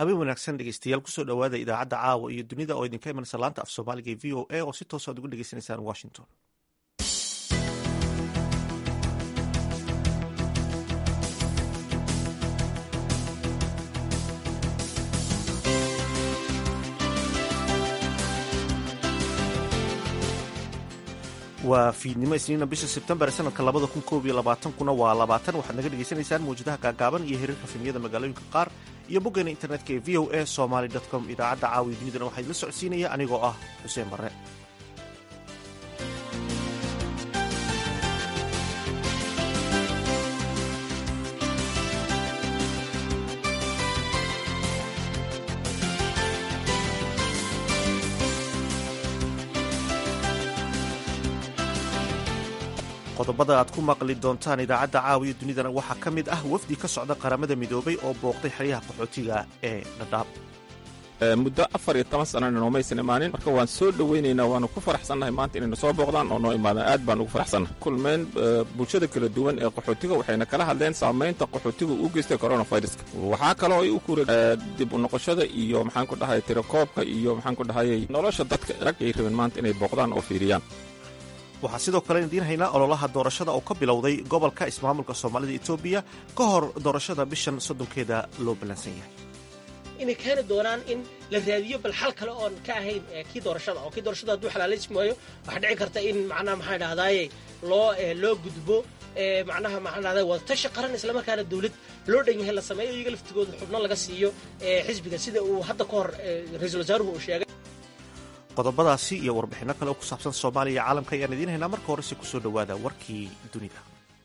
habeen wanaagsan dhegeystayaal kusoo dhowaada idaacadda caawa iyo dunida oo idinka imanaysa laanta af soomaaliga ee v o a oo si toos aad ugu dhegeysanaysaan washington waa fiidnimo isniina bisha sebtembar sanadka labada kun koob iyo labaatankuna waa labaatan waxaad naga dhegeysanaysaan mawjadaha gaagaaban iyo hiriirka filmiyada magaalooyinka qaar iyo boggeena internetka ee v o a somaly com idaacadda caawiya dunidana waxaa idila socodsiinaya anigoo ah xuseen barre qodobada aad ku maqli doontaan idaacadda caawiya dunidana waxaa ka mid ah wafdi ka socda qaramada midoobay oo booqday xeryaha qaxootiga ee dhadhaab muddo afar iyo toban sanana noomaysan imaanin marka waan soo dhoweynaynaa waanu ku faraxsannahay maanta inayna soo booqdaan oo noo imaadaan aad baan ugu faraxsannahay kulmeen bulshada kala duwan ee qaxootiga waxayna kala hadleen saamaynta qaxootiga uu geystay coronaviruska waxaa kaloo ay u kura dib u noqoshada iyo maxaan ku dhahay tirakoobka iyo maxaan ku dhahayay nolosha dadka rag ay rabeen maanta inay booqdaan oo fiiriyaan waxaa sidoo kale idiin haynaa ololaha doorashada oo ka bilowday gobolka ismaamulka soomaalida etoobiya ka hor doorashada bishan soddonkeeda loo ballansan yahay inay keeni doonaan in la raadiyo bal xal kale oon ka ahayn kii doorashada oo kii doorashada hadduu xalaalaysi maayo waxaa dhici karta in macnaha maxaa dhahdaye loo loo gudbo macnaha maxaa dhahdaye wadatashi qaran islamarkaana dawlad loo dhan yahay la sameeyo iyaga laftigooda xubno laga siiyo xisbiga sida uu hadda ka hor ra-iisul wasaaruhu uu sheegay qodobadaasi iyo warbixinno kale oo ku saabsan soomaaliya iyo caalamka ayaan idiin haynaa marka horese kusoo dhowaada warkii dunida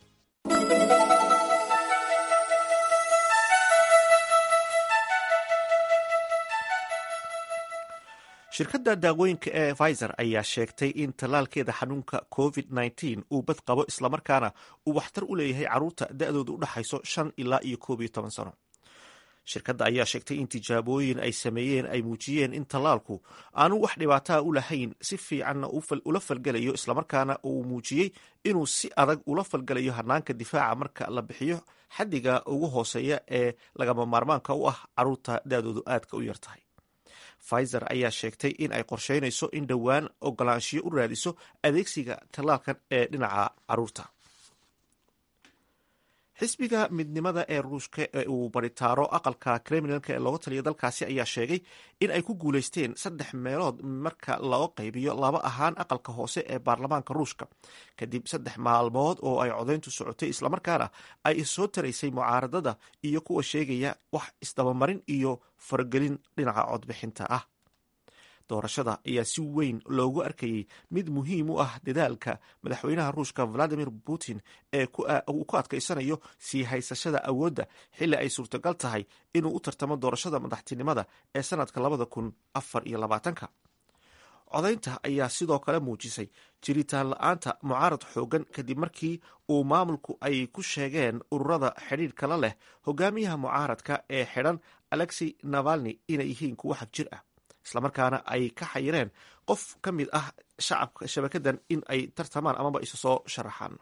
shirkadda daawooyinka ee pfizer ayaa sheegtay in tallaalkeeda xanuunka covid -9 uu bad qabo islamarkaana uu waxtar u leeyahay carruurta da-dooda u dhaxayso shan ilaa iyo koob iyo toban sano shirkadda ayaa sheegtay in tijaabooyin ay sameeyeen ay muujiyeen in tallaalku aanu wax dhibaataa u lahayn si fiicanna ula falgelayo islamarkaana uu muujiyey inuu si adag ula falgelayo hanaanka difaaca marka la bixiyo xaddiga ugu hooseeya ee lagama maarmaanka u ah carruurta da-doodu aadka u yartahay pfizer ayaa sheegtay in ay qorsheynayso in dhowaan ogolaanshiyo u raadiso adeegsiga tallaalkan ee dhinaca carruurta xisbiga midnimada ee ruushka ee uu baritaaro aqalka kremlinka ee looga taliya dalkaasi ayaa sheegay in ay ku guuleysteen saddex meelood marka loo qaybiyo laba ahaan aqalka hoose ee baarlamaanka ruushka kadib saddex maalmood oo ay codayntu socotay islamarkaana ay soo taraysay mucaaradada iyo kuwa sheegaya wax isdabamarin iyo faragelin dhinaca codbixinta ah doorashada ayaa si weyn loogu arkayey mid muhiim u ah dadaalka madaxweynaha ruushka valadimir putin ee uu ku adkaysanayo sii haysashada awoodda xilli ay suurtagal tahay inuu u tartamo doorashada madaxtinimada ee sanadka labada kun afar iyo labaatanka codaynta ayaa sidoo kale muujisay jiritaan la-aanta mucaarad xoogan kadib markii uu maamulku ay ku sheegeen ururada xidhiidh kala leh hogaamiyaha mucaaradka ee xidhan alexey navalni inay yihiin kuwo xag jir ah islamarkaana ay ka xayireen qof ka mid ah shacabka shabakadan in ay tartamaan amaba isu soo sharaxaan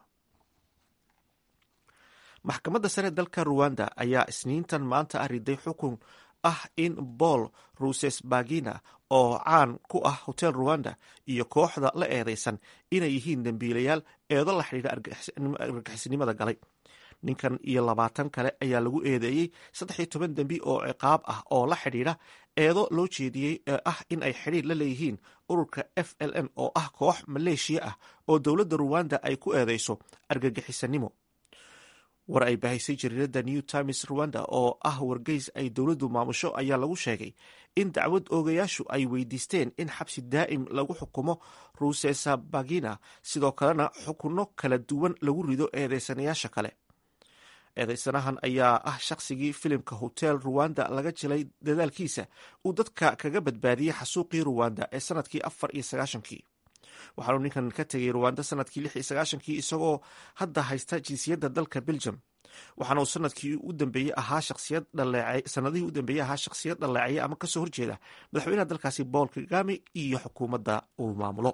maxkamadda sare dalka ruwanda ayaa isniintan maanta ah riday xukun ah in paul rusesbagina oo caan ku ah hotel ruwanda iyo kooxda la eedeysan inay yihiin dembiilayaal eedo la xidhiidha argixisnimada galay ninkan iyo labaatan kale ayaa lagu eedeeyey saddex iyo toban dembi oo ciqaab ah oo la xidhiidha eedo loo jeediyey ee ah in ay xidhiir la leeyihiin ururka f l n oo ah koox maleeshiya ah oo dowladda ruwanda ay ku eedeyso argagixisanimo war ay bahaysay jariirada new times ruwanda oo ah wargeys ay dowladdu maamusho ayaa lagu sheegay in dacwad oogayaashu ay weydiisteen in xabsi daa'im lagu xukumo rusesabagina sidoo kalena xukunno kala duwan lagu rido eedeysanayaasha kale eedeysanahan ayaa ah shaqsigii filimka hotel ruwanda laga jilay dadaalkiisa uu dadka kaga badbaadiyey xasuuqii ruwanda ee sanadkii afar iyo sagaashankii waxaanu ninkan ka tegay ruwanda sanadkii lix iyo sagaashankii isagoo hadda haysta jinsiyadda dalka belgium waxaana uu sanadkii u dambeeyey ahaa shaqsiyad dhaleecay sanadihii u dambeeyey ahaa shakhsiyad dhaleecaya ama kasoo horjeeda madaxweynaha dalkaasi paul kagame iyo xukuumadda uu maamulo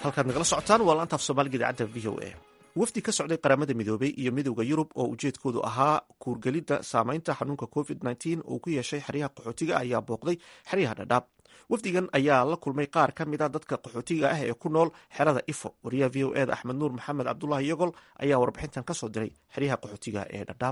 halkaad nagala socotaan waa laantaaf soomaaliga idaacadda v o a wafdi ka socday qaramada midoobey iyo midowda yurub oo ujeedkoodu ahaa kuurgelidda saameynta xanuunka covid nteen uu ku yeeshay xeryaha qaxootiga ayaa booqday xeryaha dhadhaab wafdigan ayaa la kulmay qaar ka mid a dadka qaxootiga ah ee ku nool xerada ifo wariyaha v o eda axmed nuur maxamed cabdulahi yogol ayaa warbixintan ka soo diray xeryaha qaxootiga ee dhadhaab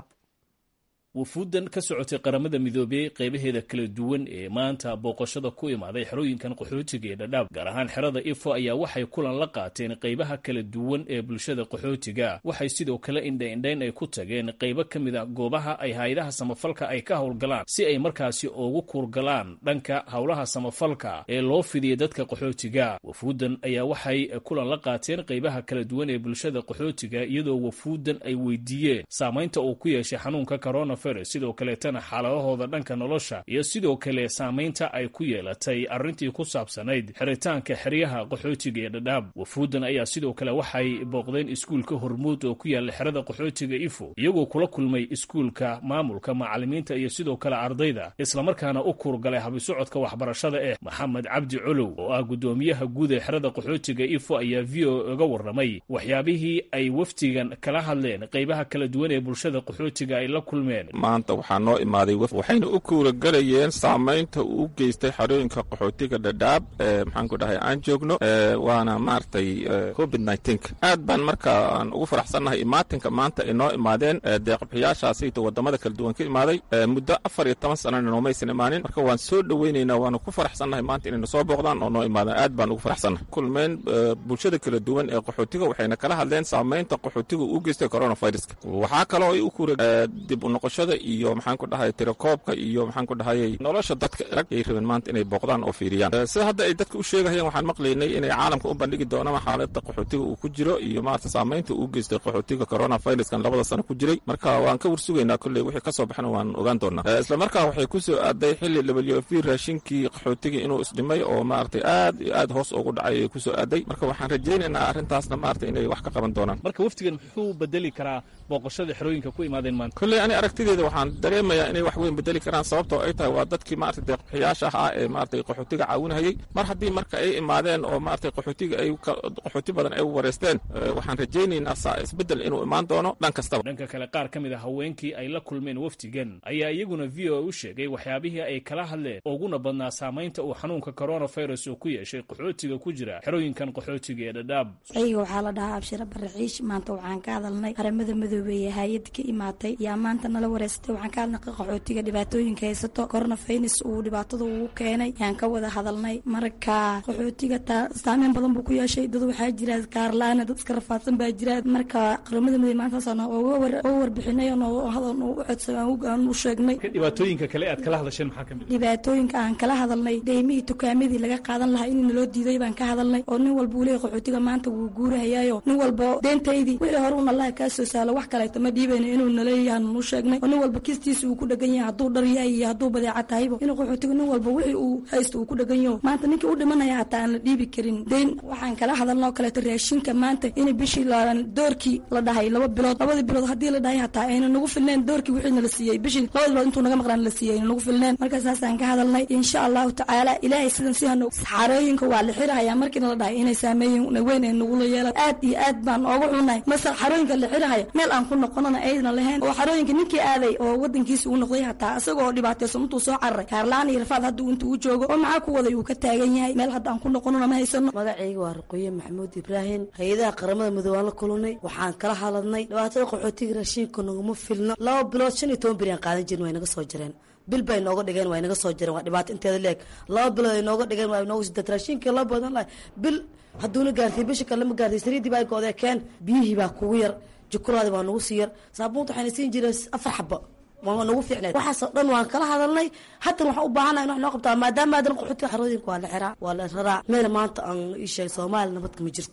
wufuuddan ka socotay qaramada midoobey qaybaheeda kala duwan ee maanta booqashada ku imaaday xerooyinkan qaxootiga ee dhadhaab gaar ahaan xerada ifo ayaa waxay kulan la qaateen qaybaha kala duwan ee bulshada qaxootiga waxay sidoo kale indhaindhayn ay ku tageen qaybo ka mid a goobaha ay hay-adaha samafalka ay ka howlgalaan si ay markaasi ugu kuurgalaan dhanka howlaha samafalka ee loo fidiyay dadka qaxootiga wafuuddan ayaa waxay kulan la qaateen qaybaha kala duwan ee bulshada qaxootiga iyadoo wafuuddan ay weydiiyeen saamaynta uu ku yeeshay xanuunka corona sidoo kaleetana xaaladahooda dhanka nolosha iyo sidoo kale saamaynta ay ku yeelatay arrintii ku saabsanayd xiritaanka xeryaha qaxootiga ee dhadhaab wafuuddan ayaa sidoo kale waxay booqdeen iskuulka hormuud oo ku yaalla xerada qaxootiga ifo iyagoo kula kulmay iskuulka maamulka macallimiinta iyo sidoo kale ardayda islamarkaana u kuurgalay habisocodka waxbarashada eh maxamed cabdi colow oo ah guddoomiyaha guud ee xerada qaxootiga ifo ayaa v o uga warramay waxyaabihii ay wafdigan kala hadleen qaybaha kala duwan ee bulshada qaxootiga ay la kulmeen maanta waxaa noo imaaday waf waxayna u kuuragalayeen saamaynta uu geystay xarooyinka qaxootiga dhadhaab maxaan ku dhahay aan joogno waana maaragtay covid nnteenka aad baan marka aan ugu faraxsannahay imaatinka maanta ay noo imaadeen deeqbixiyaashaasayta wadamada kala duwan ka imaaday muddo afar iyo toban sanana noomaysan imaanin marka waan soo dhoweynaynaa waanu ku faraxsannahay maanta inayna soo booqdaan oo noo imaadaan aad baan ugu faraxsannahay kulmeen bulshada kala duwan ee qaxootiga waxayna kala hadleen saamaynta qaxootiga uu geystay coronaviruska waxaa kaloo ay u kuura dib u noqoshada iyo maxaan ku dhahay tirakoobka iyo maxaan ku dhahayay nolosha dadka rag ay rabeen maanta inay booqdaan oo fiiriyaan sida hadda ay dadka u sheegahayeen waxaan maqlaynay inay caalamka u bandhigi doonaan xaaladda qaxootiga uu ku jiro iyo maarata saamaynta uu geystay qaxootiga coronaviruskan labada sano ku jiray marka waan ka warsugaynaa kolley wixii ka soo baxna waan ogaan doonaa isla markaa waxay ku soo aaday xilli w f raashinkii qaxootiga inuu isdhimay oo maaragtay aad iyo aad hoos ugu dhacay ay ku soo aaday marka waxaan rajaynaynaa arrintaasna maarata inay wax ka qaban doonaan marka waftigan muxuu bedeli karaa booqashada xerooyinka ku imaadeen maanta kolley ani aragtideeda waxaan dareemayaa inay wax weyn bedeli karaan sababtoo ay tahay waa dadkii maarata deeqbixiyaasha ahaa ee maarata qaxootiga caawinahayey mar haddii marka ay imaadeen oo maarata qaxootiga ay qaxooti badan ay wareysteen waxaan rajaynaynaa saa isbeddel inuu imaan doono dhan kastaba dhanka kale qaar ka mid a haweenkii ay la kulmeen wafdigan ayaa iyaguna v o u sheegay waxyaabihii ay kala hadleen uguna badnaa saamaynta uu xanuunka coronavirus uu ku yeeshay qaxootiga ku jira xerooyinkan qaxootiga ee dhadhaab ayga waxaa la dhahaa abshira baraxiish maanta waxaan ka hadalnay qaramada midoobey ee hay-ad ka imaatay yaa maanta nala wareysatay waxaan ka hadlnay qaxootiga dhibaatooyinka haysato coronavirus uu dhibaatada ugu keenay yaan ka wada hadalnay marka qaxootiga saameyn badan buu ku yeeshay dad waxaa jira kaarla-aan dad iska rafaadsan baa jira marka qaramada midoobey maantaasaan uga warbixinay hadal u codsa aan u sheegnay dhibaatooyinka kale aad kala hadasheen maxaa kamid dhibaatooyinka aan kala hadalnay deymihii tukaamadii laga qaadan lahaa in naloo diiday baan ka hadalnay oo nin walba uu leeyahy qaxootiga maanta wuu guurahayaayo nin walba deentaydii wixii hore un allaha kaa soo saalo wax kaleeto ma dhiibayno inuu naleeyahan nu sheegnay oo nin walba kistiisa uu ku dhegan yahay hadduu dhar yahay iyo hadduu badeeca tahayba inuu qaxootiga nin walba wixii uu haysto uu ku dhegan yaho maanta ninkii u dhimanaya hataa aan la dhiibi karin deyn waxaan kala hadalnoo kaleeto raashinka maanta in bishii doorkii la dhahay laba bilood labadii bilood haddii la dhahay hataa ayna nagu filneen doorkii wixii nala siiyey bishii labada bilood intuu naga maqnaan la siiyey ayna nagu filneen marka saasaan ka hadalnay insha allahu tacaala ilaahay sidan si hano xarooyinka waa la xirahayaa markiina la dhahay inay saameeyin weyn ay nagula yeelan aad iyo aad baan ooga xunahay masal xarooyinka la xirahaya meel aan ku noqonana ayna lahayn oo xarooyinka ninkii aaday oo wadankiisa uu noqday hataa isagoo dhibaataysan intuu soo cararay kaarlaan iyo rafaad hadda intuu u joogo oo maxaa ku waday uu ka taagan yahay meel hadda aan ku noqonana ma haysano magacayga waa ruqoye maxamuud ibraahim hay-adaha qaramada midoobe aan la kulunay waxaan kala hadladnay dhibaatada qaxootiga raashinka naguma filno laba bilood shan iyo toban beri aan qaadan jirin way naga soo jireen bil bay nooga dhigeen waa naga soo jireen waa dhibaato inteeda leeg laba bilood ay nooga dhigeen waa nooga sidat raashinka la badan lahay bil hadduuna gaartay bisha kale ma gaartay saliidii baa goodee keen biyihii baa kugu yar jukuraadi baa nagu sii yar saabuunta waxayna siin jireen afar xaba waa nagu fiicneed waxaasoo dhan waan kala hadalnay haddana waxaan u baahanahay in wax noo qabtaa maadaama aadan qaxootiga xarooyinka waa la xiraa waa la raraa meel maanta aan ii sheegay soomaaliya nabadka ma jirta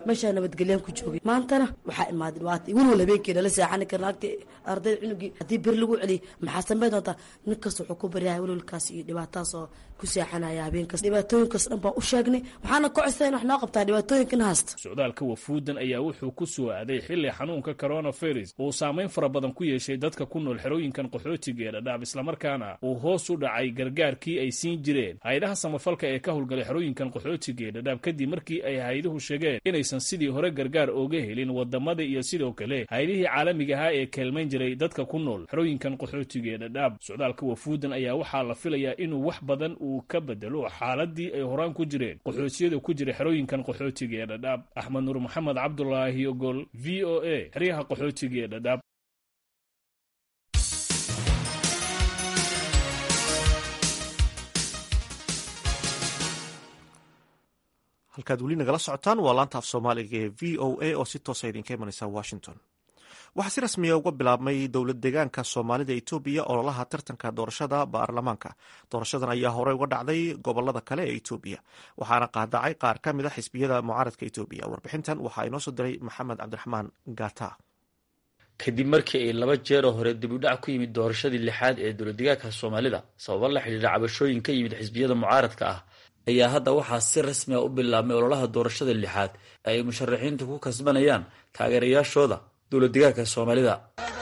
meeshaa nabadgelyaan ku joogay maantana waxaa imaaday dhibaata welwal habeenkii nala seexani karna agti ardayda cunugii haddii beri lagu celiyay maxaa sameyn doontaa nin kasta wuxuu ku baryahay welwalkaas iyo dhibaatadaas oo ku seexanaya habeenkaas dhibaatooyinkaas dhan baan u sheegnay waxaana ka codsaday in wax noo qabtaa dhibaatooyinkan haasta socdaalka wafuudan ayaa wuxuu ku soo aaday xilli xanuunka coronavirus uu saameyn fara badan ku yeeshay dadka ku nool xerooyinkan qaxootiga ee dhadhaab islamarkaana uu hoos u dhacay gargaarkii ay siin jireen hay-adaha samafalka ee ka howlgalay xerooyinkan qaxootiga ee dhadhaab kadib markii ay hay-aduhu sheegeen inaysan sidii hore gargaar ooga helin wadamada iyo sidoo kale hay-adihii caalamiga ahaa ee keelmayn jiray dadka ku nool xerooyinkan qaxootiga ee dhadhaab socdaalka wafuudan ayaa waxaa la filayaa inuu wax badan uu ka bedelo xaaladii ay horaan ku jireen qaxootiyada ku jira xerooyinkan qaxootiga ee dhadhaab axmed nuur maxamed cabdulaahi ogol v o a xeryaha qaxootiga ee dhadhaab halkaad weli nagala socotaan waa laanta af soomaaliga ee v o a oo si toosa idinka imanaysa washington waxaa si rasmiya uga bilaabmay dowlad deegaanka soomaalida etoobiya ololaha tartanka doorashada baarlamaanka doorashadan ayaa horey uga dhacday gobolada kale ee etoobiya waxaana qaadacay qaar ka mid a xisbiyada mucaaradka etoobiya warbixintan waxaa inoo soo diray maxamed cabdiraxmaan gata kadib markii ay laba jeer oo hore dibudhac ku yimid doorashadii lixaad ee dowladdeegaanka soomaalida sababo la xidhiidha cabashooyin ka yimid xisbiyada mucaaradka ah ayaa hadda waxaa si rasmi a u bilaabmay ololaha doorashada lixaad ee ay musharaxiintu ku kasbanayaan taageerayaashooda dowladdeegaanka soomaalida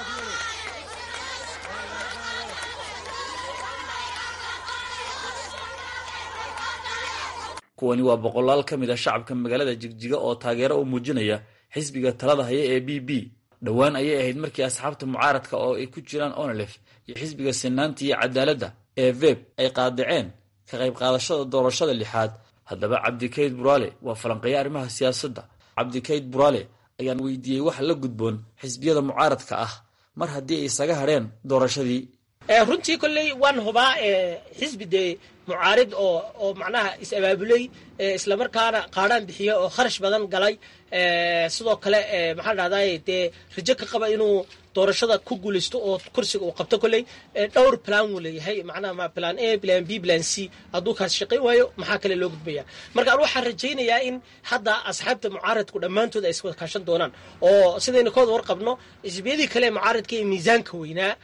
kuwani waa boqolaal ka mid a shacabka magaalada jigjiga oo taageero u muujinaya xisbiga talada haya ee b b dhowaan ayay ahayd markii asxaabta mucaaradka oo ay ku jiraan onlef iyo xisbiga sinaanta iyo cadaaladda ee veb ay qaadaceen ka qayb qaadashada doorashada lixaad haddaba cabdikayd buraale waa falanqeeya arrimaha siyaasadda cabdikayd buraale ayaan weydiiyey waxa la gudboon xisbiyada mucaaradka ah mar haddii ay isaga hadheen doorashadii runtii kolley waan hubaa xisbi dee mucaarid oo oo macnaha is-abaabulay islamarkaana qaadhaan bixiya oo kharash badan galay sidoo kale maxaa dhahday dee rajo ka qaba inuu doorashada ku guulaysto oo kursiga uu qabto kolley dhowr plan wuu leeyahay macnaha plan a plan b plan c hadduu kaas shaqayn waayo maxaa kale loo gudbaya marka an waxaan rajaynayaa in hadda asxaabta mucaaradku dhammaantood ay iswada kaashan doonaan oo sidaynu ka wada warqabno xisbiyadii kale mucaaradka ee miisaanka weynaa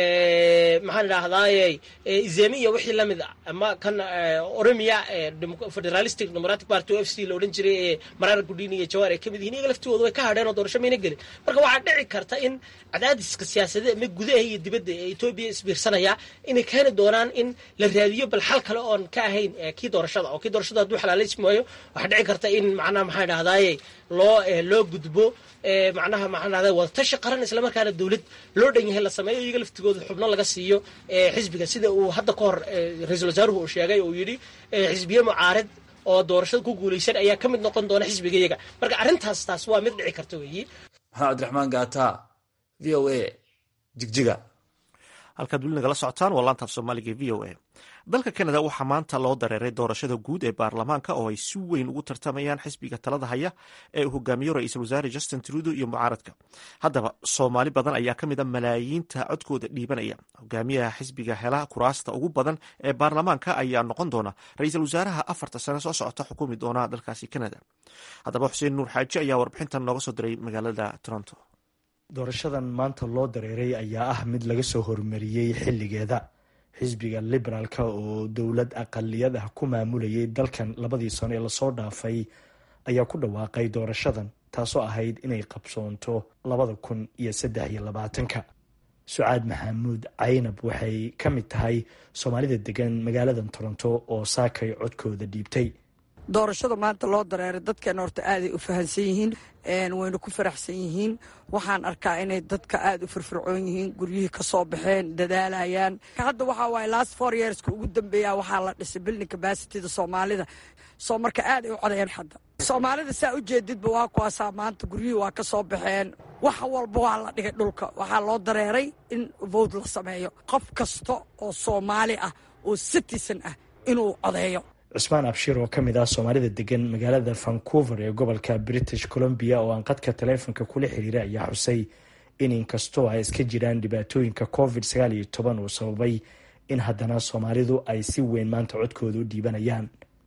maxaan idhahdaaye izemi iyo wixii lamid a ama kan oromia federalistic democratic party o f c la odhan jiray ee maraara gudhiin iyo jawaar ay ka mid yihiin iyaga laftooda way ka hadheen oo doorasho mayna gelin marka waxaa dhici karta in cadaadiska siyaasadeed ama gudaha iyo dibadda ee etoobiya isbiirsanaya inay keeni doonaan in la raadiyo bal xal kale oon ka ahayn kii doorashada oo kii doorashada hadduu xalaalaysmi waayo waxaa dhici karta in macnaha maxaan idhahdaaye loo loo gudbo macnaha maxaan idhahdaa wadatashi qaran islamarkaana dowlad loo dhan yahay la sameeyo iyaga laftigooda xubno laga siiyo xisbiga sida uu hadda ka hor ra-iisul wasaaruhu uu sheegay uu yidhi xisbiye mucaarid oo doorashada ku guulaysan ayaa ka mid noqon doona xisbiga iyaga marka arrintaas taas waa mid dhici karta weeyi maxamed cabdiraxmaan gaata v o a jigjiga halkaad weli nagala socotaan waa laanta af soomaaliga v o a dalka canada waxaa maanta loo dareeray doorashada guud ee baarlamaanka oo ay si weyn ugu tartamayaan xisbiga talada haya ee uu hogaamiyo ra-iisul wasaare justin trudo iyo mucaaradka haddaba soomaali badan ayaa ka mid a malaayiinta codkooda dhiibanaya hogaamiyaha xisbiga hela kuraasta ugu badan ee baarlamaanka ayaa noqon doona ra-iisul wasaaraha afarta sane soo socota xukumi doona dalkaasi canada haddaba xuseen nuur xaaji ayaa warbixintan nooga soo diray magaalada toronto doorashadan maanta loo dareeray ayaa ah mid laga soo hormariyey xilligeeda xisbiga liberaalka oo dowlad aqaliyad ah ku maamulayay dalkan labadii sano ee lasoo dhaafay ayaa ku dhawaaqay doorashadan taasoo ahayd inay qabsoonto labada kun iyo saddex iyo labaatanka sucaad maxamuud caynab waxay ka mid tahay soomaalida degan magaaladan toronto oo saakay codkooda dhiibtay doorashada maanta loo dareeray dadkeena horta aaday u fahansan yihiin wayna ku faraxsan yihiin waxaan arkaa inay dadka aada u firfircoon yihiin guryihii ka soo baxeen dadaalayaan hadda waxaa waaye last four yearska ugu dambeeya waxaa la dhisay building capacityda soomaalida soo marka aad ay u codayeen hadda soomaalida saa u jeedidba waa kuwaasaa maanta guryihii waa ka soo baxeen wax walba waa la dhigay dhulka waxaa loo dareeray in vote la sameeyo qof kasta oo soomaali ah oo citizen ah inuu codeeyo cusmaan abshir oo ka mid ah soomaalida degan magaalada vancouver ee gobolka british columbia oo aan qadka taleefonka kula xiriiray ayaa xusay in inkastoo ay iska jiraan dhibaatooyinka covid sagaal iyo toban uu sababay in haddana soomaalidu ay si weyn maanta codkooda u dhiibanayaan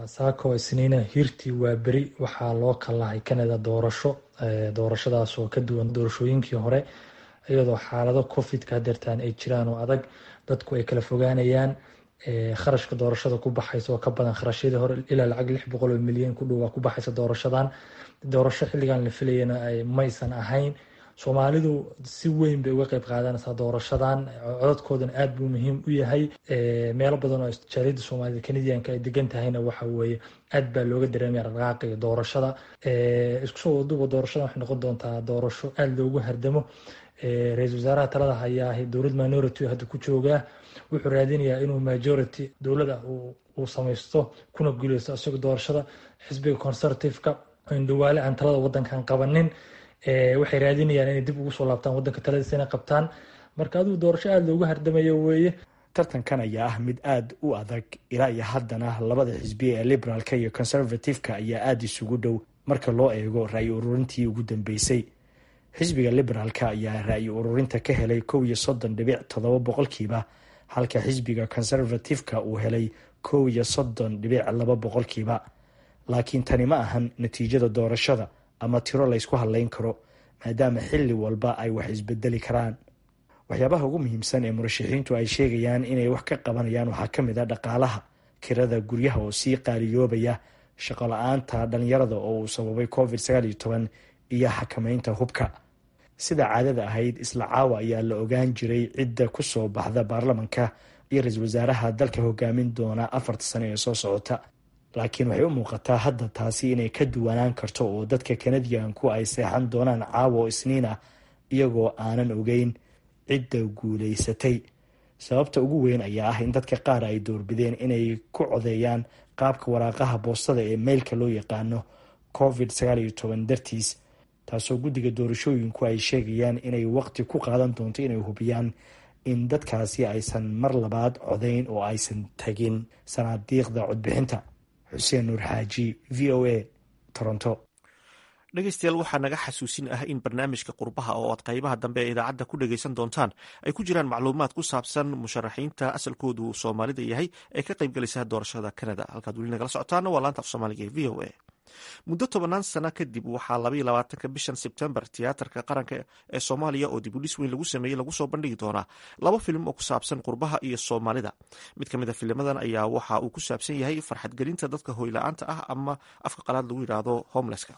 saako isniina hirtii waa beri waxaa loo kalahay canada doorasho doorashadaas oo ka duwan doorashooyinkii hore iyadoo xaalado covidka hadeertaan ay jiraan oo adag dadku ay kala fogaanayaan kharashka doorashada ku baxaysa oo ka badan kharashyadii hore ilaa lacag lix boqol oo milyan ku dhowaa ku baxaysa doorashadan doorasho xilligan la filayana maysan ahayn soomaalidu si weyn bay uga qeyb qaadanaysaa doorashadan codadkoodana aad buu muhiim u yahay meelo badan oo jaaliyadda soomaalida kanadiyanka ay degan tahayna waxa weeye aad baa looga dareemaya dhaqaaqiga doorashada isku soo waduba doorashadan waxay noqon doontaa doorasho aad loogu hardamo ra-iisul wasaaraha talada hayaa dowlad minority hadda ku joogaa wuxuu raadinayaa inuu majority dowlada uu samaysto kuna guuleysto isagoo doorashada xisbiga conservativeka indhawaale aan talada wadankan qabanin waxay raadinayaan inay dib ugu soo laabtaan wadanka taladiisa inay qabtaan marka adigu doorasho aada loogu hardamayo weeye tartankan ayaa ah mid aada u adag ilaa iyo haddana labada xisbiya ee liberaalka iyo conservativeka ayaa aada isugu dhow marka loo eego ra-yi ururintii ugu dambeysay xisbiga liberaalka ayaa ra-yi ururinta ka helay kow iyo soddon dhibic toddoba boqolkiiba halka xisbiga conservativeka uu helay kow iyo soddon dhibic laba boqolkiiba laakiin tani ma ahan natiijada doorashada ama tiro laysku hadlayn karo maadaama xilli walba ay wax isbedeli karaan waxyaabaha ugu muhiimsan ee murashaxiintu ay sheegayaan inay wax ka qabanayaan waxaa ka mid a dhaqaalaha kirada guryaha oo sii qaaliyoobaya shaqo la-aanta dhalinyarada oo uu sababay covid sagaal iyo toban iyo xakameynta hubka sida caadada ahayd isla caawa ayaa la ogaan jiray cidda ku soo baxda baarlamanka iyo ra-iisul wasaaraha dalka hogaamin doona afarta sano ee soo socota laakiin waxay u muuqataa hadda taasi inay ka duwanaan karto oo dadka kanadiyanku ay seexan doonaan caawa oo isniin ah iyagoo aanan ogeyn cidda guulaysatay sababta ugu weyn ayaa ah in dadka qaar ay doorbideen inay ku codeeyaan qaabka waraaqaha boostada ee meylka loo yaqaano covid sagaal iyo toban dartiis taasoo guddiga doorashooyinku ay sheegayaan inay waqti ku qaadan doonto inay hubiyaan in dadkaasi aysan mar labaad codayn oo aysan tagin sanaadiiqda codbixinta xuseen nuur xaaji v o a toronto dhegeystayaal waxaa naga xasuusin ah in barnaamijka qurbaha oo aad qaybaha dambe ee idaacadda ku dhegeysan doontaan ay ku jiraan macluumaad ku saabsan musharaxiinta asalkoodu soomaalida yahay ee ka qaybgalaysa doorashada canada halkaad weli nagala socotaana waa laanta af soomaaliga ee v o a muddo tobanaan sana kadib waxaa labaiyo labaatanka bishan sebtembar tiyaatarka qaranka ee soomaaliya oo dib u dhis weyn lagu sameeyey lagu soo bandhigi doonaa laba filim oo ku saabsan qurbaha iyo soomaalida mid ka mid a filimadan ayaa waxa uu ku saabsan yahay farxadgelinta dadka hoyla-aanta ah ama afka qalaad lagu yidhaahdo homelesska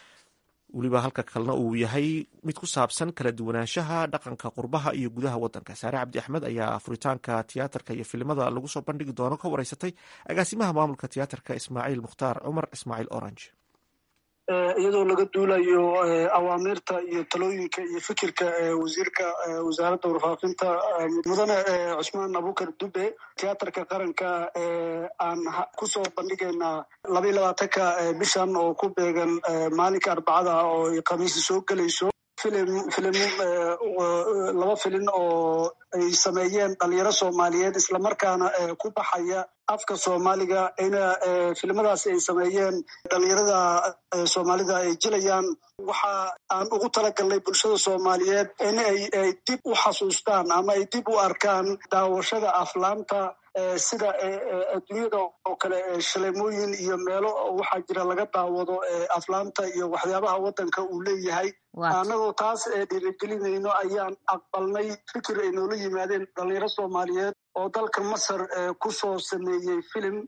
weliba halka kalena uu yahay mid ku saabsan kala duwanaanshaha dhaqanka qurbaha iyo gudaha wadanka saare cabdi axmed ayaa furitaanka tiyaatarka iyo filimada lagu soo bandhigi doono ka wareysatay agaasimaha maamulka tiyaatarka ismaaciil mukhtaar cumar ismaaciil orange iyadoo laga duulayo awaamirta iyo talooyinka iyo fikirka wasiirka wasaaradda warfaafinta mudane cusmaan abukar dube tiyaatarka qaranka aan kusoo bandhigaynaa labaiy labaatanka bishan oo ku beegan maalinka arbacada oo khamiisi soo gelayso filim filim laba filin oo ay sameeyeen dhalinyaro soomaaliyeed islamarkaana ku baxaya afka soomaaliga ina filimadaasi ay sameeyeen dhalinyarada soomaalida ay jilayaan waxa aan ugu talagalnay bulshada soomaaliyeed in ay dib u xasuustaan ama ay dib u arkaan daawashada aflaanta sida adduunyada oo kale shaleemooyin iyo meelo waxaa jira laga daawado aflaanta iyo waxyaabaha waddanka uu leeyahay annagoo taas dhiirigelinayno ayaan aqbalnay fikir ay noola yimaadeen dhalinyaro soomaaliyeed oo dalka masar ku soo sameeyey filim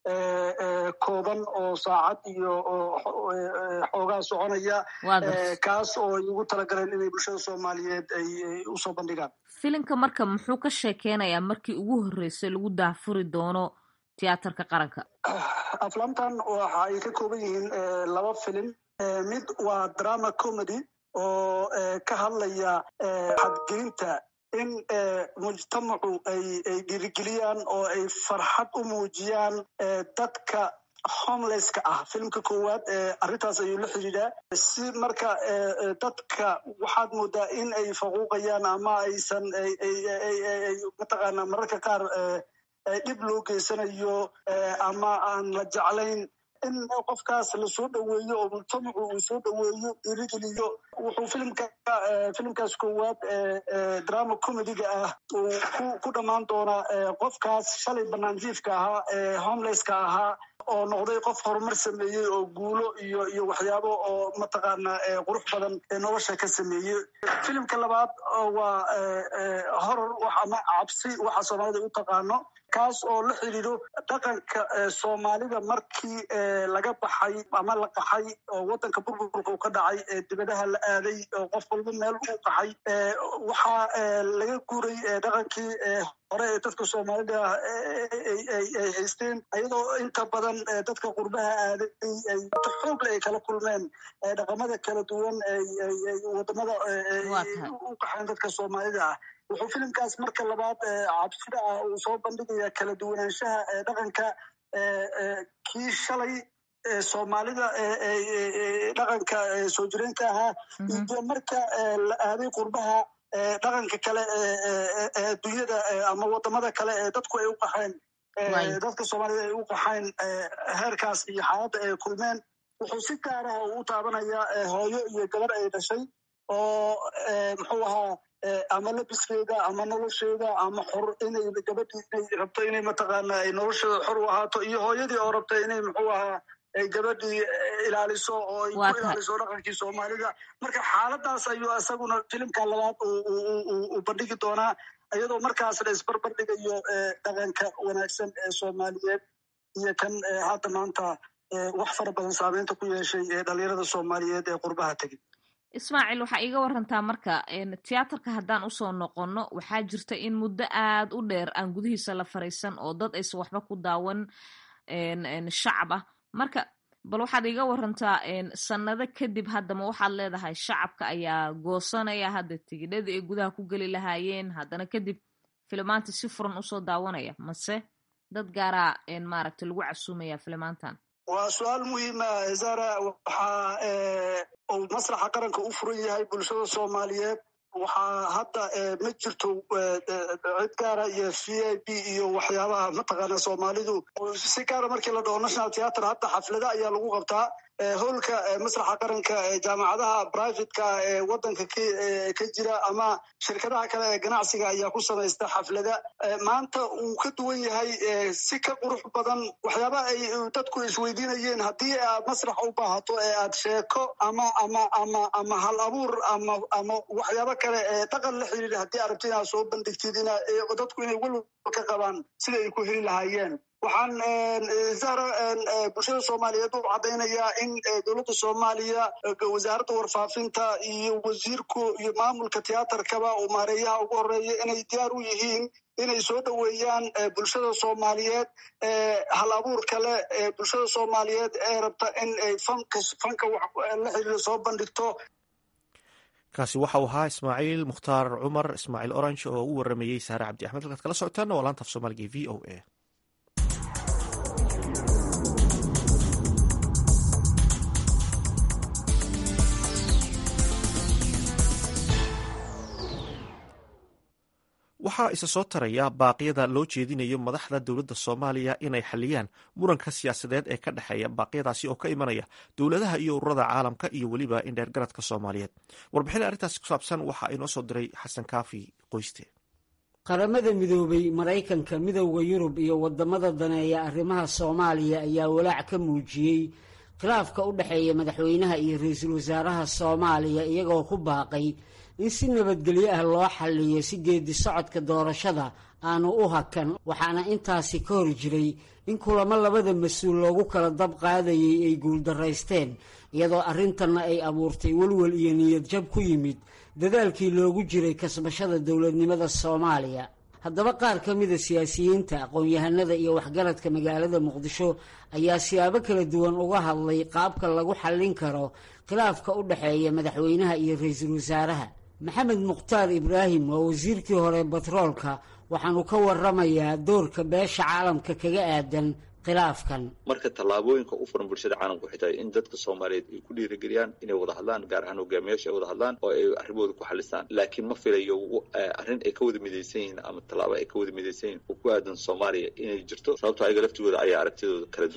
kooban oo saacad iyo xoogaa soconaya kaas oo ay ugu talagaleen inay bulshada soomaaliyeed ay usoo bandhigaan filimka marka muxuu ka sheekeynayaa markii ugu horreysay lagu daafuri doono tiyaatarka qaranka aflaamtan waxa ay ka kooban yihiin laba filim mid waa drama comedy oo ka hadlaya xadgelinta in mujtamacu ay ay dhiirigeliyaan oo ay farxad u muujiyaan dadka homelesska ah filimka koowaad arrintaas ayuu la xidhiidhaa si marka dadka waxaad moodaa in ay faquuqayaan ama aysan mataqaanaa mararka qaar dhib loo geysanayo ama aan la jeclayn in qofkaas lasoo dhoweeyo oo mujtamacu uu soo dhoweeyo dhiirigeliyo wuxuu filimka filimkaas koowaad drama comediga ah uu ku dhammaan doonaa qofkaas shalay banaanjiifka ahaa homelesska ahaa oo noqday qof horumar sameeyey oo guulo iyo iyo waxyaabo oo mataqaana qurux badan nolosha ka sameeyey filimka labaad waa horor ama cabsi waxa soomaalida u taqaano kaas oo la xidhiidho dhaqanka soomaalida markii laga baxay ama la qaxay oo wadanka burburka uu ka dhacay dibadaha la aaday oo qof walba meel u qaxay waxaa laga guuray dhaqankii hore ee dadka soomaalida ay haysteen ayadoo inta badan dadka qurbaha aaday xoogle ay kala kulmeen dhaqamada kala duwan wadamada u qaxeen dadka soomaalida ah wuxuu filimkaas marka labaad cabsida ah uu soo bandhigaya kala duwanaanshaha dhaqanka kii shalay soomaalida dhaqanka soo jireenka ahaa iyo marka la aaday qurbaha dhaqanka kale ee adduunyada ama wadamada kale ee dadku ay u qaxeen dadka soomaalida ay u qaxeen heerkaas iyo xaaladda ay kulmeen wuxuu si gaar ah u taabanaya hooyo iyo gabar ay dhashay oo muxuu ahaa ama labiskeeda ama nolosheeda ama xor inay gabadhii inay rabto inay mataqaana ay nolosheeda xor u ahaato iyo hooyadii oo rabta inay muxuu ahaa ay gabadhii ilaaliso oo ay ku ilaaliso dhaqankii soomaalida marka xaaladaas ayuu isaguna filimka labaad uu bandhigi doonaa iyadoo markaas la isbarbar dhigayo dhaqanka wanaagsan ee soomaaliyeed iyo kan hadda maanta wax fara badan saameynta ku yeeshay ee dhalinyarada soomaaliyeed ee qurbaha tegey ismaaciil waxaa iiga warantaa marka tiyaatarka haddaan usoo noqonno waxaa jirta in muddo aad u dheer aan gudihiisa la fariisan oo dad aysan waxba ku daawan shacab ah marka bal waxaad iiga warantaa sanado kadib haddama waxaad leedahay shacabka ayaa goosanaya hadda tigidhadii ay gudaha ku geli lahaayeen haddana kadib filimaanta si furan usoo daawanaya mase dad gaaraa maaragta lagu casuumaya filimaantan waa su-aal muhiima zara waxaa uu masraxa qaranka u furan yahay bulshada soomaaliyeed waxaa hadda ma jirto cid gaara iyo v i b iyo waxyaabaha mataqaana soomaalidu si gaara markii la dhaho national theatre hadda xaflada ayaa lagu qabtaa howlka masraxa qaranka jaamacadaha privateka ee wadanka ka jira ama shirkadaha kale ee ganacsiga ayaa ku samaysta xaflada maanta uu ka duwan yahay si ka qurux badan waxyaabaha ay dadku isweydiinayeen haddii aad masrax u baahato ee aad sheeko ama ama ama ama hal abuur ama ama waxyaabo kale ee dhaqan la xiriira haddii aad rabto inaad soo bandhigtid ina dadku inay welwal ka qabaan sida ay ku heli lahaayeen waxaan zahra bulshada soomaaliyeed u caddaynayaa in dowladda soomaaliya wasaaradda warfaafinta iyo wasiirku iyo maamulka tiyaatarkaba uu maareeyaha ugu horeeya inay diyaar u yihiin inay soo dhoweeyaan bulshada soomaaliyeed hal abuur kale bulshada soomaaliyeed ee rabta in ay fanka fanka la xiriiro soo bandhigto kaasi waxa uu ahaa ismaaciil mukhtaar cumar ismaaciil orange oo u waramayey saare cabdi axmed halkaad kala socotaana waa laanta af soomaaliga v o a waxaa isa soo taraya baaqyada loo jeedinayo madaxda dowladda soomaaliya inay xaliyaan muranka siyaasadeed ee ka dhexeeya baaqyadaasi oo ka imanaya dowladaha iyo ururada caalamka iyo weliba indheergaradka soomaaliyeed warbixin arrintaasi ku saabsan waxaa inoo soo diray xasan kaafi qoyste qaramada midoobay maraykanka midowda yurub iyo wadamada daneeya arrimaha soomaaliya ayaa walaac ka muujiyey khilaafka u dhexeeya madaxweynaha iyo ra-iisul wasaaraha soomaaliya iyagoo ku baaqay in si nabadgelyo ah loo xalliyo si geedi socodka doorashada aanu u hakan waxaana intaasi ka hor jiray in kulamo labada mas-uul loogu kala dab qaadayay ay guuldaraysteen iyadoo arrintanna ay abuurtay welwel iyo niyad jab ku yimid dadaalkii loogu jiray kasbashada dowladnimada soomaaliya haddaba qaar ka mida siyaasiyiinta aqoon-yahanada iyo waxgaradka magaalada muqdisho ayaa siyaabo kala duwan uga hadlay qaabka lagu xallin karo khilaafka u dhexeeya madaxweynaha iyo ra-iisul wasaaraha maxamed mukhtaar ibraahim waa wasiirkii hore batroolka waxaanu ka waramayaa doorka beesha caalamka kaga aadan khilaafkan marka tallaabooyinka u furan bulshada caalamka waxay tahay in dadka soomaaliyeed ay ku dhiirigeliyaan inay wada hadlaan gaar ahaan hogaamiyaasha ay wada hadlaan oo ay arrimahooda ku xalistaan laakiin ma filayo arrin ay ka wada midaysan yihiin ama tallaabo ay ka wada midaysan yihin oo ku aadan soomaaliya inay jirto sababto ayaga laftigooda ayaa aragtidooda kala duwan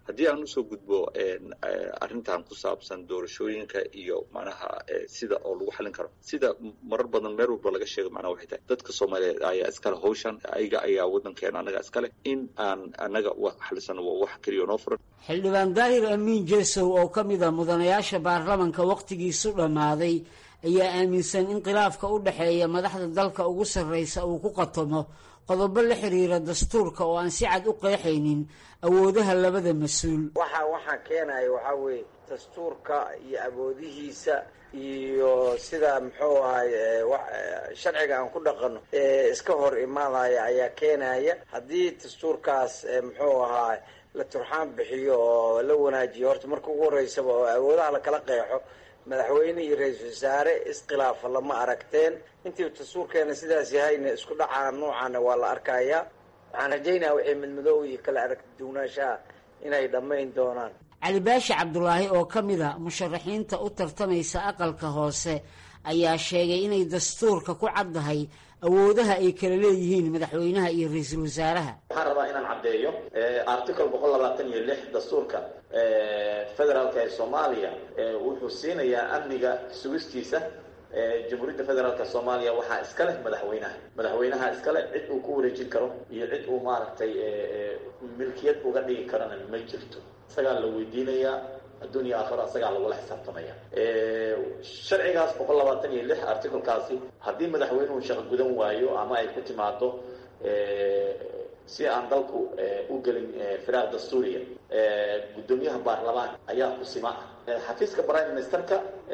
haddii aan usoo gudbo arrintan ku saabsan doorashooyinka iyo macnaha sida oo lagu xalin karo sida marar badan meel walba laga sheego macnaha waxay tahay dadka soomaaliyeed ayaa iskale hawshan ayaga ayaa waddankeena annaga iskale in aan annaga wax xalisano waa wax keliya noo furan xildhibaan daahir amiin jesow oo ka mid a mudanayaasha baarlamanka wakhtigiisu dhammaaday ayaa aaminsan in khilaafka u dhexeeya madaxda dalka ugu sarreysa uu ku qatomo qodobo la xiriira dastuurka oo aan si cad u qeexaynin awoodaha labada mas-uul waxa waxaa keenaya waxaa weeye dastuurka iyo awoodihiisa iyo sida muxuu ahay sharciga aan ku dhaqano ee iska hor imaadaya ayaa keenaya haddii dastuurkaas muxuu ahaa la turxaan bixiyo oo la wanaajiyo horta marka ugu horeysaba oo awoodaha lakala qeexo madaxweyne iyo ra-iisul wasaare iskhilaafa lama aragteen intii dastuurkeena sidaas yahayna isku dhacaa noocaana waa la arkayaa waxaan rajaynaya wixii midmadoow iyo kala aragti duwnaanshaha inay dhammayn doonaan cali baashi cabdulaahi oo ka mid a musharaxiinta u tartamaysa aqalka hoose ayaa sheegay inay dastuurka ku caddahay awoodaha ay kala leeyihiin madaxweynaha iyo ra-iisul wasaaraha waxaan rabaa inaan caddeeyo article boqol labaatan iyo lix dastuurka federaalka ee soomaaliya wuxuu siinayaa amniga sugistiisa jamhuuriyadda federaalka soomaaliya waxaa iska leh madaxweynaha madaxweynaha iskale cid uu ku wareejin karo iyo cid uu maaragtay milkiyad uga dhigi karana ma jirto isagaa la weydiinayaa adduuniya aakhiro isagaa lagula xisaabtamaya sharcigaas boqol labaatan iyo lix articlekaasi haddii madaxweynuhu shaqo gudan waayo ama ay ku timaado si aan dalku u gelin firaaq dastuuriya guddoomiyaha baarlamaan ayaa kusima ah xafiiska prime ministerka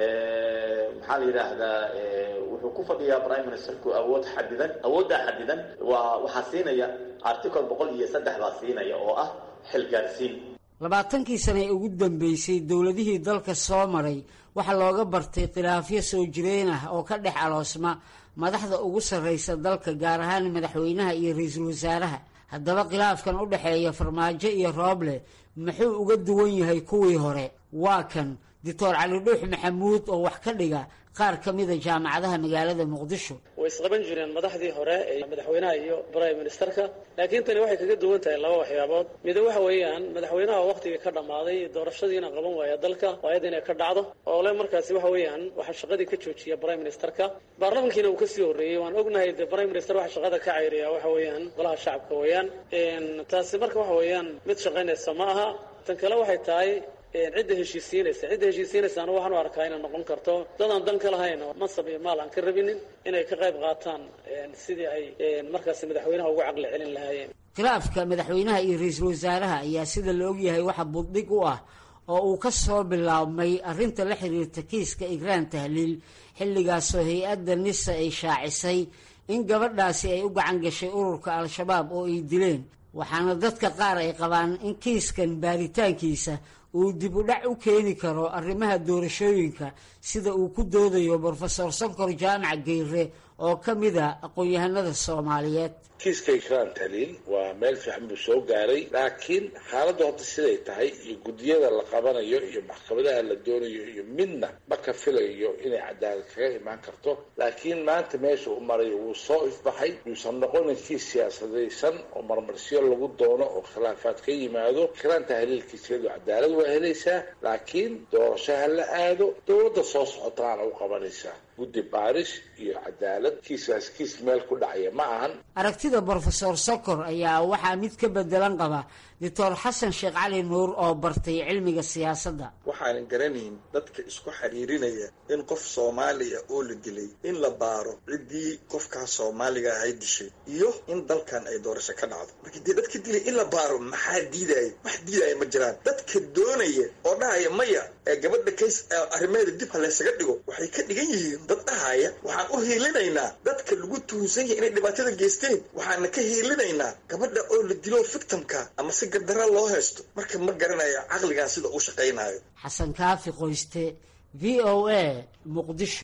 maxaa la yidhaahdaa wuxuu ku fadhiyaa prime ministerku awood xadidan awooddaa xadidan waa waxaa siinaya article boqol iyo saddex baa siinaya oo ah xilgaarsiin labaatankii sane ee ugu dambeysay dowladihii dalka soo maray waxaa looga bartay khilaafyo soo jireen ah oo ka dhex aloosma madaxda ugu sarreysa dalka gaar ahaan madaxweynaha iyo ra-iisul wasaaraha haddaba khilaafkan u dhexeeya farmaajo iyo rooble muxuu uga duwan yahay kuwii hore waa kan doctor cali dhuux maxamuud oo wax ka dhiga qaar ka mida jaamacadaha magaalada muqdisho way isqaban jireen madaxdii hore ee madaxweynaha iyo prime ministerka laakiin tani waxay kaga duwan tahay laba waxyaabood mida waxa weeyaan madaxweynaha waqtigii ka dhammaaday doorashadiina qaban waaya dalka waayad inay ka dhacdo oo le markaasi waxa weeyaan waxaa shaqadii ka joojiya prime ministerka baarlamankiina uu kasii horreeyey waan ognahay de prime minister waxa shaqada ka cayriya waxa weeyaan golaha shacabka weeyaan taasi marka waxa weeyaan mid shaqaynaysa ma aha tan kale waxay tahay cidda heshiisiinaysa cidda heshiisiinaysaana waxaan u arkaa inay noqon karto dadaan dan ka lahayn oo mansab iyo maal aan ka rabinin inay ka qayb qaataan sidii ay markaasi madaxweynaha ugu caqli celin lahaayeen khilaafka madaxweynaha iyo ra-iisul wasaaraha ayaa sida la ogyahay waxa buddhig u ah oo uu ka soo bilaabmay arrinta la xiriirta kiiska igraan tahliil xilligaasoo hay-adda nisa ay shaacisay in gabadhaasi ay u gacan gashay ururka al-shabaab oo ay dileen waxaana dadka qaar ay qabaan in kiiskan baaritaankiisa uu dib u dhac u keeni karo arrimaha doorashooyinka sida uu ku doodayo brofesor sankor jaamac geyre oo ka mida aqoon-yahanada soomaaliyeed kiiska ikraan taliil waa meel fiican buu soo gaaray laakiin xaaladda horta siday tahay iyo guddiyada la qabanayo iyo maxkamadaha la doonayo iyo midna ma ka filayo inay cadaalad kaga imaan karto laakiin maanta meesha u marayo wuu soo ifbaxay yuusan noqonin kiis siyaasadaysan oo marmarsiyo lagu doono oo khilaafaad ka yimaado ikraan tahliilkiisiyadu cadaalad waa helaysaa laakiin doorasho ha la aado dowladda soo socotaana u qabanaysaa guddi baaris iyo cadaalad kiiskaas kiis meel ku dhacaya ma ahan aragtida brofesor sokor ayaa waxaa mid ka bedelan qaba doctor xasan sheekh cali nuur oo bartay cilmiga siyaasadda waxaanan garanayn dadka isku xiriirinaya in qof soomaaliya oo la dilay in la baaro ciddii qofkaas soomaaliga ahay dishay iyo in dalkan ay doorasho ka dhacdo marka dee dadka dilay in la baaro maxaa diidaya wax diidaya ma jiraan dadka doonaya oo dhahaya maya ee gabadha kays arrimeeda dib ha laysaga dhigo waxay ka dhigan yihiin dad dhahaya waxaan u hiilinaynaa dadka lagu tuhunsan yahay inay dhibaatada geysteen waxaana ka hiilinaynaa gabadha oo la dilo victimka ama si gardara loo haysto marka ma garanayo caqligan sida uu shaqaynayo xasan kaafi qoyste v o a muqdisho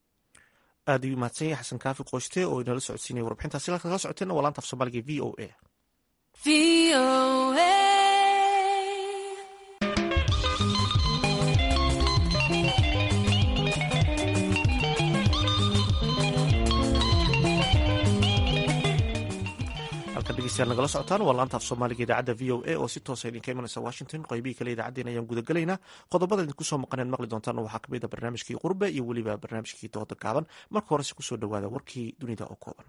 aad ayuu mahadsan yahay xasan kaafi qoyste oo inala socodsiinaya warbixintaasi halka kala socoteena waa laanta af soomaaliga v o a dhegeystayaal nagala socotaan waa laanta af soomaaliga idaacadda v o a oo si toosa idinka imanaysa washington qeybihii kale idaacaddeen ayaan gudagelaynaa qodobada idinku soo maqaneen maqli doontaan waxaa kamid a barnaamijkii qurbe iyo weliba barnaamijkii dooda gaaban marka horese kusoo dhawaada warkii dunida oo kooban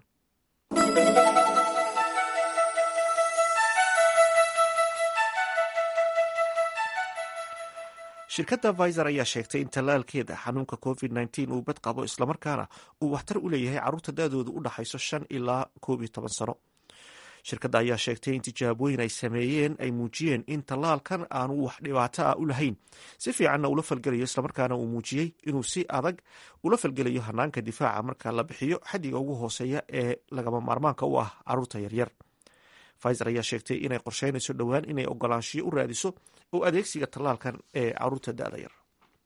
shirkadda viser ayaa sheegtay in tallaalkeeda xanuunka covid nteen uu bad qabo islamarkaana uu waxtar u leeyahay carruurta da-doodu u dhaxayso shan ilaa koob iyo toban sano shirkadda ayaa sheegtay in tijaabooyin ay sameeyeen ay muujiyeen in tallaalkan aanu wax dhibaato ah u lahayn si fiicanna ula falgelayo islamarkaana uu muujiyey inuu si adag ula falgelayo hanaanka difaaca marka la bixiyo xaddiga ugu hooseeya ee lagama maarmaanka u ah carruurta yaryar fiser ayaa sheegtay inay qorsheynayso dhowaan inay ogolaanshiyo u raadiso oo adeegsiga tallaalkan ee caruurta da-da yar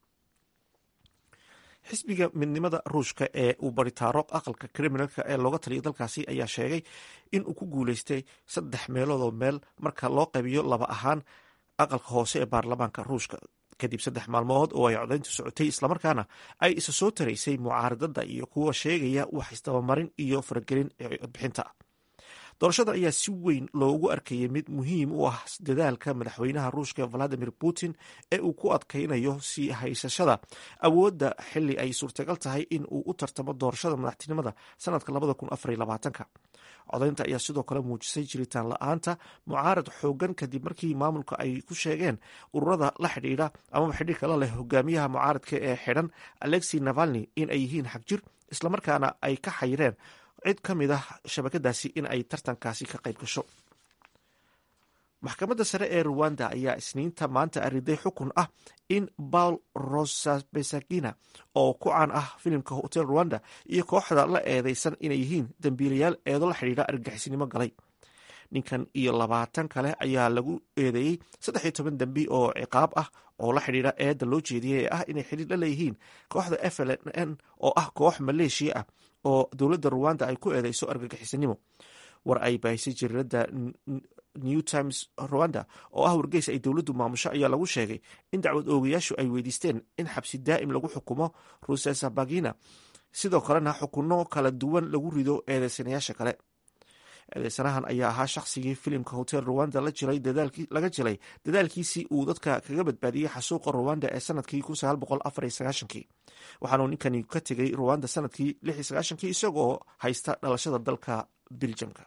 xisbiga midnimada ruushka ee uu baritaaro aqalka kriminalka ee looga taliyo dalkaasi ayaa sheegay in uu ku guuleystay saddex meeloodoo meel marka loo qaybiyo laba ahaan aqalka hoose ee baarlamaanka ruushka kadib saddex maalmood oo ay codayntu socotay islamarkaana ay isa soo taraysay mucaaradada iyo kuwa sheegaya wax isdabamarin iyo faragelin codbixinta doorashada ayaa si weyn loogu arkayay mid muhiim u ah dadaalka madaxweynaha ruushka valadimir putin ee uu ku adkaynayo sii haysashada awoodda xili ay suurtagal tahay in uu u tartamo doorashada madaxtinimada sanadka codaynta ayaa sidoo kale muujisay jiritaan la-aanta mucaarad xoogan kadib markii maamulka ay ku sheegeen ururada la xidhiidha amaba xidhiirka la leh hogaamiyaha mucaaradka ee xidhan alexi navalni in ay yihiin xagjir islamarkaana ay ka xayireen cid ka mid ah shabakadaasi in ay tartankaasi ka qayb gasho maxkamadda sare ee ruwanda ayaa isniinta maanta ariday xukun ah in paul rosabesagina oo ku caan ah filimka hotel ruwanda iyo kooxda la eedeysan inay yihiin dembiilayaal eedo la xidhiidha argagixisnimo galay ninkan iyo labaatan kale ayaa lagu eedeeyey saddex iyo toban dembi oo ciqaab ah oo la xidhiidha eedda loo jeediyey ee ah inay xidhiir la leeyihiin kooxda f l n oo ah koox maleeshiya ah oo dowladda ruwanda ay ku eedeyso argagixisanimo war ay baahisay jariirada new times rwanda oo ah wargeys ay dowladdu maamusho ayaa lagu sheegay in dacwad oogayaashu ay weydiisteen in xabsi daa'im lagu xukumo rusesabagina sidoo kalena xukunno kala duwan lagu rido eedeysanayaasha kale eedeysanahan ayaa ahaa shaqsigii filimka hotel ruwanda laga jilay dadaalkiisii uu dadka kaga badbaadiyey xasuuqa ruwanda ee sanadkii waxaanuu ninkani ka tegay ruwanda sanadkii isagoo haysta dhalashada dalka biljamka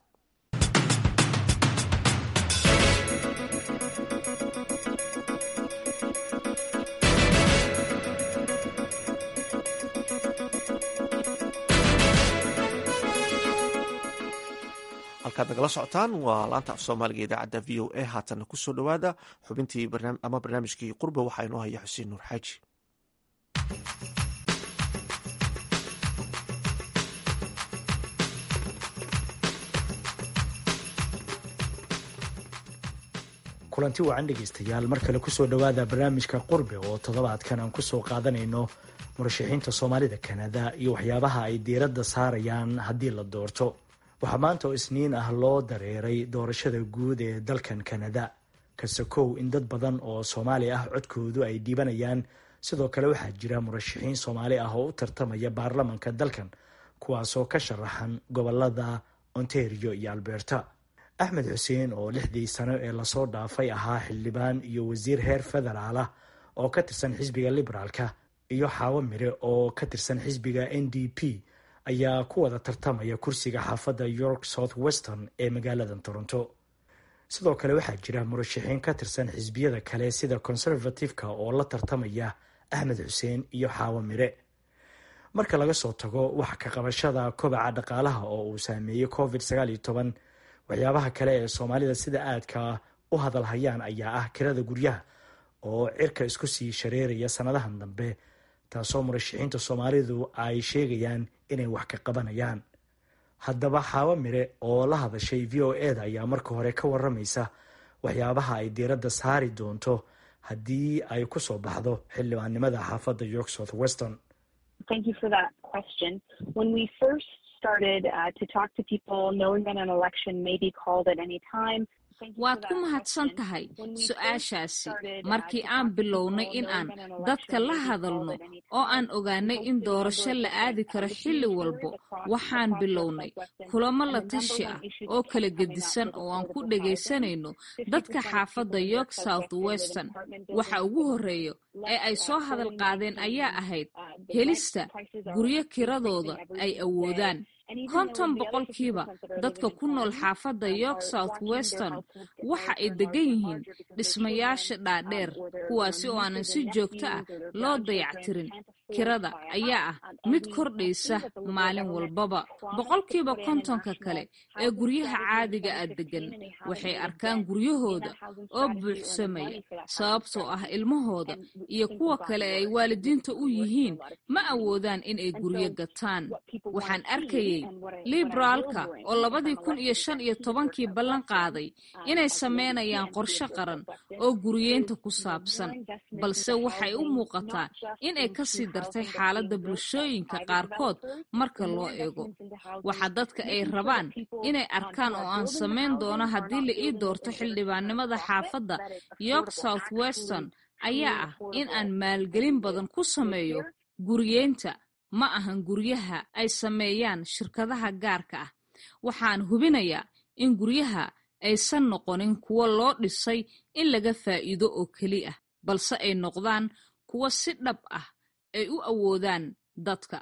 halkaad nagala socotaan waa laanta af soomaaliga idaacadda v o a haatanna kusoo dhowaada xubintii ama barnaamijkii qurbe waxaa inoo haya xuseen nuur xaaji kulanti wacan dhegaystayaal mar kale kusoo dhowaada barnaamijka qurbe oo toddobaadkan aan kusoo qaadanayno murashaxiinta soomaalida kanada iyo waxyaabaha ay diiradda saarayaan haddii la doorto waxaa maanta oo isniin ah loo dareeray doorashada guud ee dalkan kanada kasakow in dad badan oo soomaali ah codkoodu ay dhiibanayaan sidoo kale waxaa jira murashaxiin soomaali ah oo u tartamaya baarlamanka dalkan kuwaasoo ka sharaxan gobolada ontario iyo alberta axmed xuseen oo lixdii sano ee lasoo dhaafay ahaa xildhibaan iyo wasiir heer federaal ah oo ka tirsan xisbiga liberaalka iyo xaawo mire oo ka tirsan xisbiga n d p ayaa ku wada tartamaya kursiga xaafadda york south western ee magaalada toronto sidoo kale waxaa jira murashaxiin ka tirsan xisbiyada kale sida conservative-ka oo la tartamaya axmed xuseen iyo xaawo mire marka laga soo tago wax ka qabashada kobaca dhaqaalaha oo uu saameeyey covid waxyaabaha kale ee soomaalida sida aadka u hadalhayaan ayaa ah kirada guryaha oo cirka isku sii shareeraya sanadahan dambe taasoo murashaxiinta soomaalidu ay sheegayaan inay wax ka qabanayaan haddaba xaawo mire oo la hadashay v o e da ayaa marka hore ka waramaysa waxyaabaha ay diiradda saari doonto haddii ay ku soo baxdo xildhibaannimada xaafadda york south western started uh, to talk to people knowing that an election may be called at any time. waad ku mahadsan tahay su-aashaasi markii aan bilownay in aan dadka la hadalno oo aan ogaanay in doorasho la aadi karo xilli walbo waxaan bilownay kulamo la tashi ah oo kala gedisan oo aan ku dhegaysanayno dadka xaafadda york south western waxa ugu horreeya ee ay soo hadal qaadeen ayaa ahayd helista guryo kiradooda ay awoodaan konton boqolkiiba dadka ku nool xaafadda york south western waxa ay degan yihiin dhismayaasha dhaadheer kuwaasi oo aanan si joogto ah loo dayactirin kirada ayaa ah mid kordhaysa maalin walbaba boqolkiiba kontonka kale ee guryaha caadiga ah degan waxay arkaan guryahooda oo buuxsamaya sababtoo ah ilmahooda iyo kuwa kale ee ay waalidiinta u yihiin ma awoodaan in ay guryo gataan waxaan arkayay liberaalka oo labadii kun iyo shan iyo tobankii ballan qaaday inay sameynayaan qorshe qaran oo guriyeynta ku saabsan balse waxay u muuqataa in ay kasii dartay xaaladda bulshooyinka qaarkood marka loo eego waxa dadka ay rabaan inay arkaan oo aan samayn doono haddii la ii doorto xildhibaannimada xaafadda york south western ayaa ah in aan maalgelin badan ku sameeyo guriyeynta ma ahan guryaha ay sameeyaan shirkadaha gaarka ah waxaan hubinayaa in guryaha aysan noqonin kuwo loo dhisay in laga faa'iido oo keli ah balse ay noqdaan kuwo si dhab ah ay u awoodaan dadka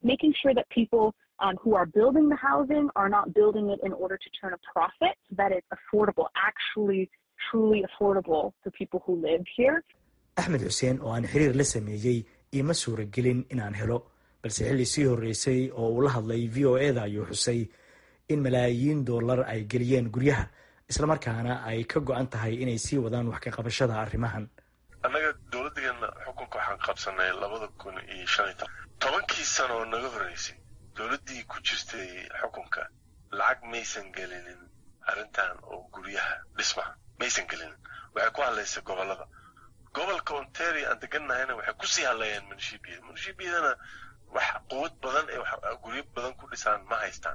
Um, who are building the housing are not building it in order to turn a profit, so that it's affordable, actually, truly affordable for people who live here. axmed xuseen oo aan xiriir la sameeyey iima suuragelin inaan helo balse xilli sii horreysay oo uu la hadlay v o e da ayuu xusay in malaayiin dollar ay geliyeen guryaha islamarkaana ay ka go-an tahay inay sii wadaan wax ka qabashada arrimahan annaga dowladdeena xukunka waxaan qabsanay labada kun iyo shan iyo toban tobankii sano oo naga horreysay dowladdii ku jirtay xukunka lacag maysan gelinin arrintan oo guryaha dhismaha maysan gelinin waxay ku hadlaysay gobollada gobolka ontario aan degannahayna waxay kusii hadlayeen munishibiyada munishibiyadana wax quwad badan ee guryo badan ku dhisaan ma haystaan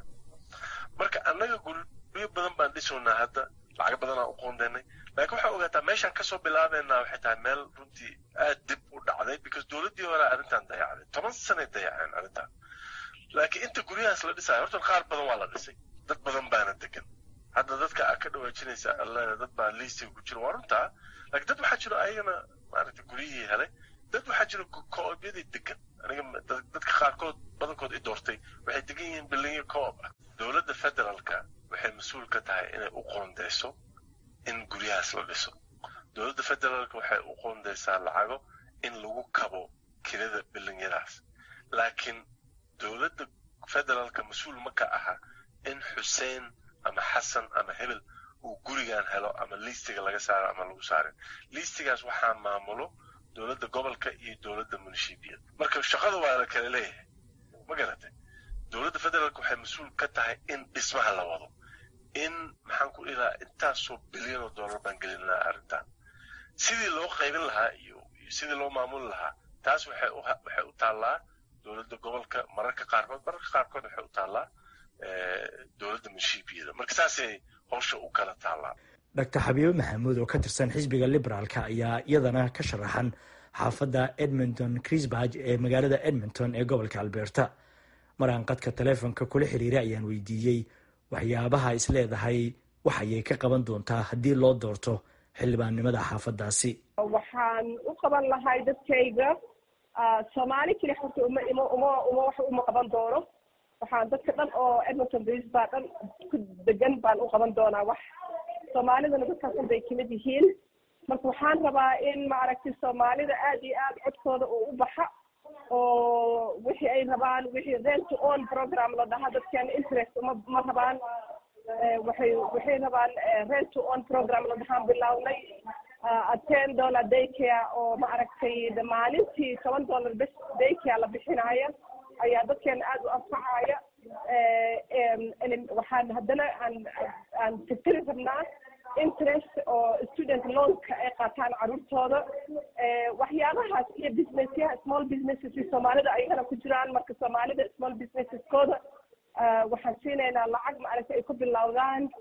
marka annaga guryo badan baan dhisownaa hadda lacag badan aan u qoondaynay laakiin waxaa ogaataa meeshaan kasoo bilaabeynaa waxay tahay meel runtii aad dib u dhacday because dowladdii hore arrintan dayacday toban sanay dayaceen arrintan laakiin inta guryahaas la dhisayo horta qaar badan waa la dhisay dad badan baana degan hadda dadka aa ka dhawaajinaysa alle dad baa liistiga ku jira waa runtaa laakiin dad waxaa jiro ayagana maaragtay guryihii helay dad waxaa jiro co-obyadii degan aniga dadka qaarkood badankood i doortay waxay degan yihiin bilinyo co-op ah dowladda federaalka waxay mas-uul ka tahay inay u qoondeyso in guryahaas la dhiso dowladda federaalka waxay u qoondeysaa lacago in lagu kabo kirada bilinyadaas laakiin dowladda federaalka mas-uul ma ka aha in xuseen ama xasan ama hebel uu gurigan helo ama liistiga laga saaro ama lagu saarin liistigaas waxaa maamulo dowladda gobolka iyo dowladda munishibiyad marka shaqada waa la kala leeyahay ma garatay dowladda federaalka waxay mas-uul ka tahay in dhismaha la wado in maxaan ku dhihi lahaa intaasoo bilyan oo dollar baan gelin lahaa arrintan sidii loo qaybin lahaa iyo sidii loo maamuli lahaa taas waxay waxay u taallaa dowladda gobolka mararka qaarkood mararka qaarkood waxay u taallaa dowladda munishibiyada marka saasay howsha u kala taallaa doctor xabiibe maxamuud oo ka tirsan xisbiga liberaalka ayaa iyadana ka sharaxan xaafadda edmonton crisburg ee magaalada edmonton ee gobolka alberta maraan qadka taleefonka kula xiriiray ayaan weydiiyey waxyaabaha is leedahay waxayay ka qaban doontaa haddii loo doorto xildhibaannimada xaafaddaasi waxaan u qaban lahay dadkayga soomaali keli horta uma ima uma uma wax uma qaban doono waxaan dadka dhan oo edmonton bris baa dhan ku degan baan u qaban doonaa wax soomaalidana dadkaasan bay kamid yihiin marka waxaan rabaa in maaragtay soomaalida aad iyo aad codkooda oo u baxa oo wixii ay rabaan wixii rent to own program la dhaha dadkeena interest uma ma rabaan waxay waxay rabaan rent to own program la dhahaan bilownay ten dollar daycare oo maaragtay maalintii toban dollar bes daycare la bixinaya ayaa dadkeena aad u anfacaya waxaan haddana aan aan tirtiri rabnaa interest oo student loanka ay qaataan caruurtooda waxyaabahaas iyo businessyaha small businesses soomaalida ayagana ku jiraan marka soomaalida small businesskooda waxaan siinaynaa lacag maaragtay ay ku bilowdaan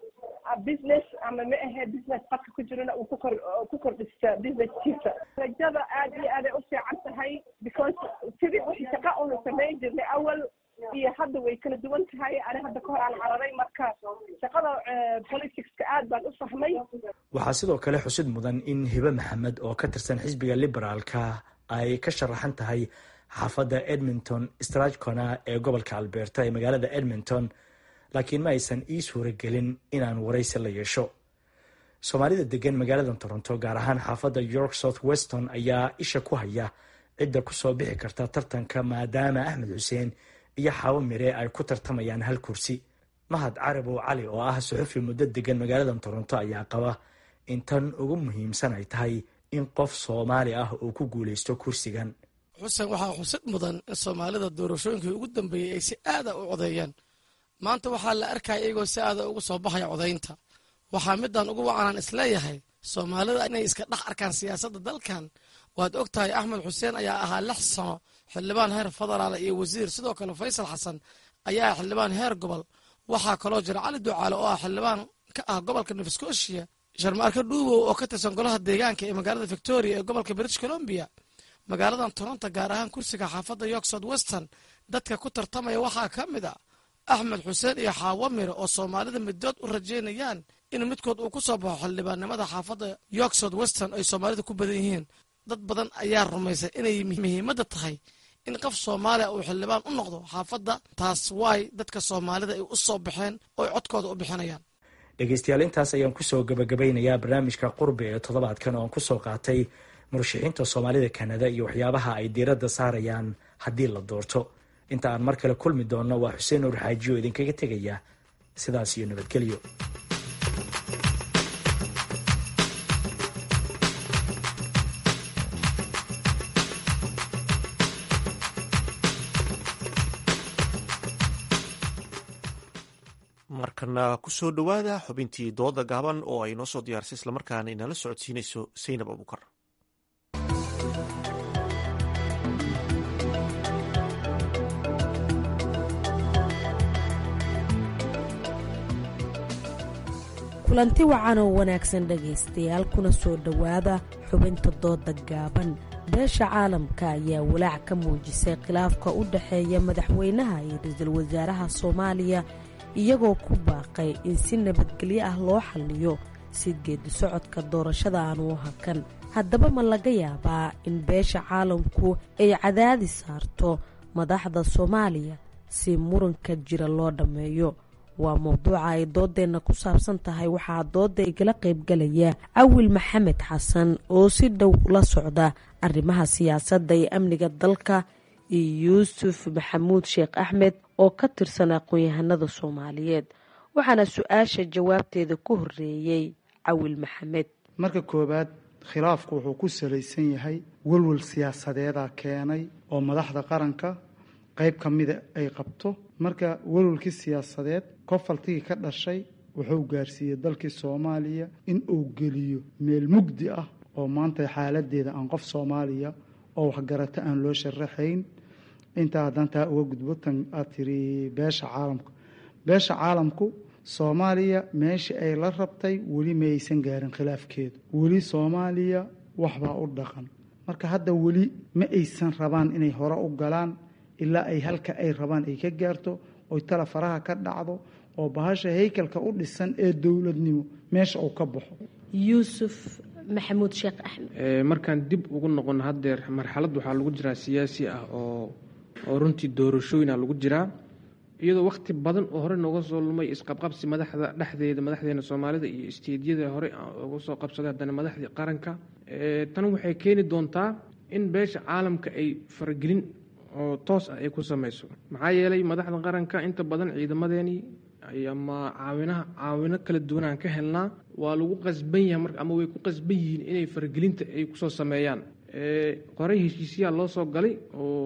business ama ma ahe business qadka ku jirana uu kukor ku kordhista businesskiisa rajada aad iyo aaday u fiican tahay because sidii wixii shaqa unu samayn jirnay awal iyo hadda way kala duwan tahay ani hadda ka hor aan cararay marka shaqada politicska aad baan u fahmay waxaa sidoo kale xusid mudan in hibe maxamed oo ka tirsan xisbiga liberaalka ay ka sharaxan tahay xaafadda edmonton strajcona ee gobolka alberta ee magaalada edmonton laakiin ma aysan ii suuragelin inaan waraysi la yeesho soomaalida degan magaalada toronto gaar ahaan xaafadda york south weston ayaa isha ku haya cidda kusoo bixi karta tartanka maadaama axmed xuseen iyo xaabo mire ay ku tartamayaan hal kursi mahad carabow cali oo ah suxufi muddo degan magaalada toronto ayaa qaba in tan ugu muhiimsan ay tahay in qof soomaali ah uu ku guuleysto kursigan xuseen waxaa xusid mudan in soomaalida doorashooyinkii ugu dambeeyey ay si aada u codeeyeen maanta waxaa la arkaya iyagoo si aada ugu soo baxaya codaynta waxaa midaan ugu wacanaan isleeyahay soomaalida inay iska dhex arkaan siyaasadda dalkan waad og tahay axmed xuseen ayaa ahaa lix sano xildhibaan heer federaal iyo wasiir sidoo kale faysal xasan ayaa ah xildhibaan heer gobol waxaa kaloo jira cali ducaale oo ah xildhibaan ka ah gobolka nova scotia sharmaarka dhuubow oo ka tirsan golaha deegaanka ee magaalada victoria ee gobolka british columbia magaaladan toronto gaar ahaan kursiga xaafadda york south western dadka ku tartamaya waxaa ka mid a axmed xuseen iyo xaawo mire oo soomaalida middood u rajaynayaan in midkood uu ku soo baxo xildhibaannimada xaafadda york south western ay soomaalida ku badan yihiin dad badan ayaa rumaysan inay muhiimadda tahay in qof soomaaliya uu xildhibaan u noqdo xaafadda taas waay dadka soomaalida ay u soo baxeen oo ay codkooda u bixinayaan dhegeystayaal intaas ayaan kusoo gabagabeynayaa barnaamijka qurbi ee toddobaadkan oo aan kusoo qaatay murashaxiinta soomaalida kanada iyo waxyaabaha ay diiradda saarayaan haddii la doorto inta aan mar kale kulmi doonno waa xuseen nuur xaaji oo idinkaga tegaya sidaas iyo nabadgelyo markana kusoo dhowaada xubintii dooda gaaban oo ay noo soo diyaarisay islamarkaana inala socodsiinayso saynab abukar kulanti wacan oo wanaagsan dhegaystayaal kuna soo dhowaada xubinta dooda gaaban beesha caalamka ayaa walaac ka muujisay khilaafka u dhexeeya madaxweynaha iyo ra-iisul wasaaraha soomaaliya iyagoo ku baaqay in si nabadgelyo ah loo xalliyo si geedi socodka doorashada aanu u hakan haddaba ma laga yaabaa in beesha caalamku ay cadaadi saarto madaxda soomaaliya si muranka jira loo dhammeeyo waa mowduuca ay doodeenna ku saabsan tahay waxaa dooda igala qaybgalaya cawil maxamed xasan oo si dhow la socda arrimaha siyaasadda iyo amniga dalka iyo yuusuf maxamuud sheekh axmed oo ka tirsan aqoon-yahanada soomaaliyeed waxaana su-aasha jawaabteeda ku horeeyey cawil maxamed marka koowaad khilaafku wuxuu ku salaysan yahay welwel siyaasadeeda keenay oo madaxda qaranka qayb ka mida ay qabto marka welwelkii siyaasadeed kofaltigii ka dhashay wuxuu gaarsiiyey dalkii soomaaliya in uu geliyo meel mugdi ah oo maanta xaaladeeda aan qof soomaaliya oo waxgarata aan loo sharaxayn intaa haddaan taa uga gudbo tan aad tiri beesha caalamku beesha caalamku soomaaliya meeshii ay la rabtay weli ma aysan gaarin khilaafkeedu weli soomaaliya waxbaa u dhaqan marka hadda weli ma aysan rabaan inay hore u galaan ilaa ay halka ay rabaan ay ka gaarto oy tala faraha ka dhacdo oo bahasha haykalka u dhisan ee dowladnimo meesha uu ka baxo yuusuf maxamuud sheekh axmed markaan dib ugu noqono haddeer marxalad waxaa lagu jiraa siyaasi ah oo oo runtii doorashooyina lagu jiraa iyadoo wakhti badan oo hore nooga soo lumay isqabqabsi madaxda dhexdeeda madaxdeena soomaalida iyo isteedyada hore uga soo qabsaday haddana madaxdii qaranka tan waxay keeni doontaa in beesha caalamka ay faragelin oo toos ah ay ku samayso maxaa yeelay madaxda qaranka inta badan ciidamadeenii ama caawinaha caawino kala duwan aan ka helnaa waa lagu qasban yahay mar ama way ku qasban yihiin inay faragelinta ay kusoo sameeyaan qorey heshiisyaa loo soo galay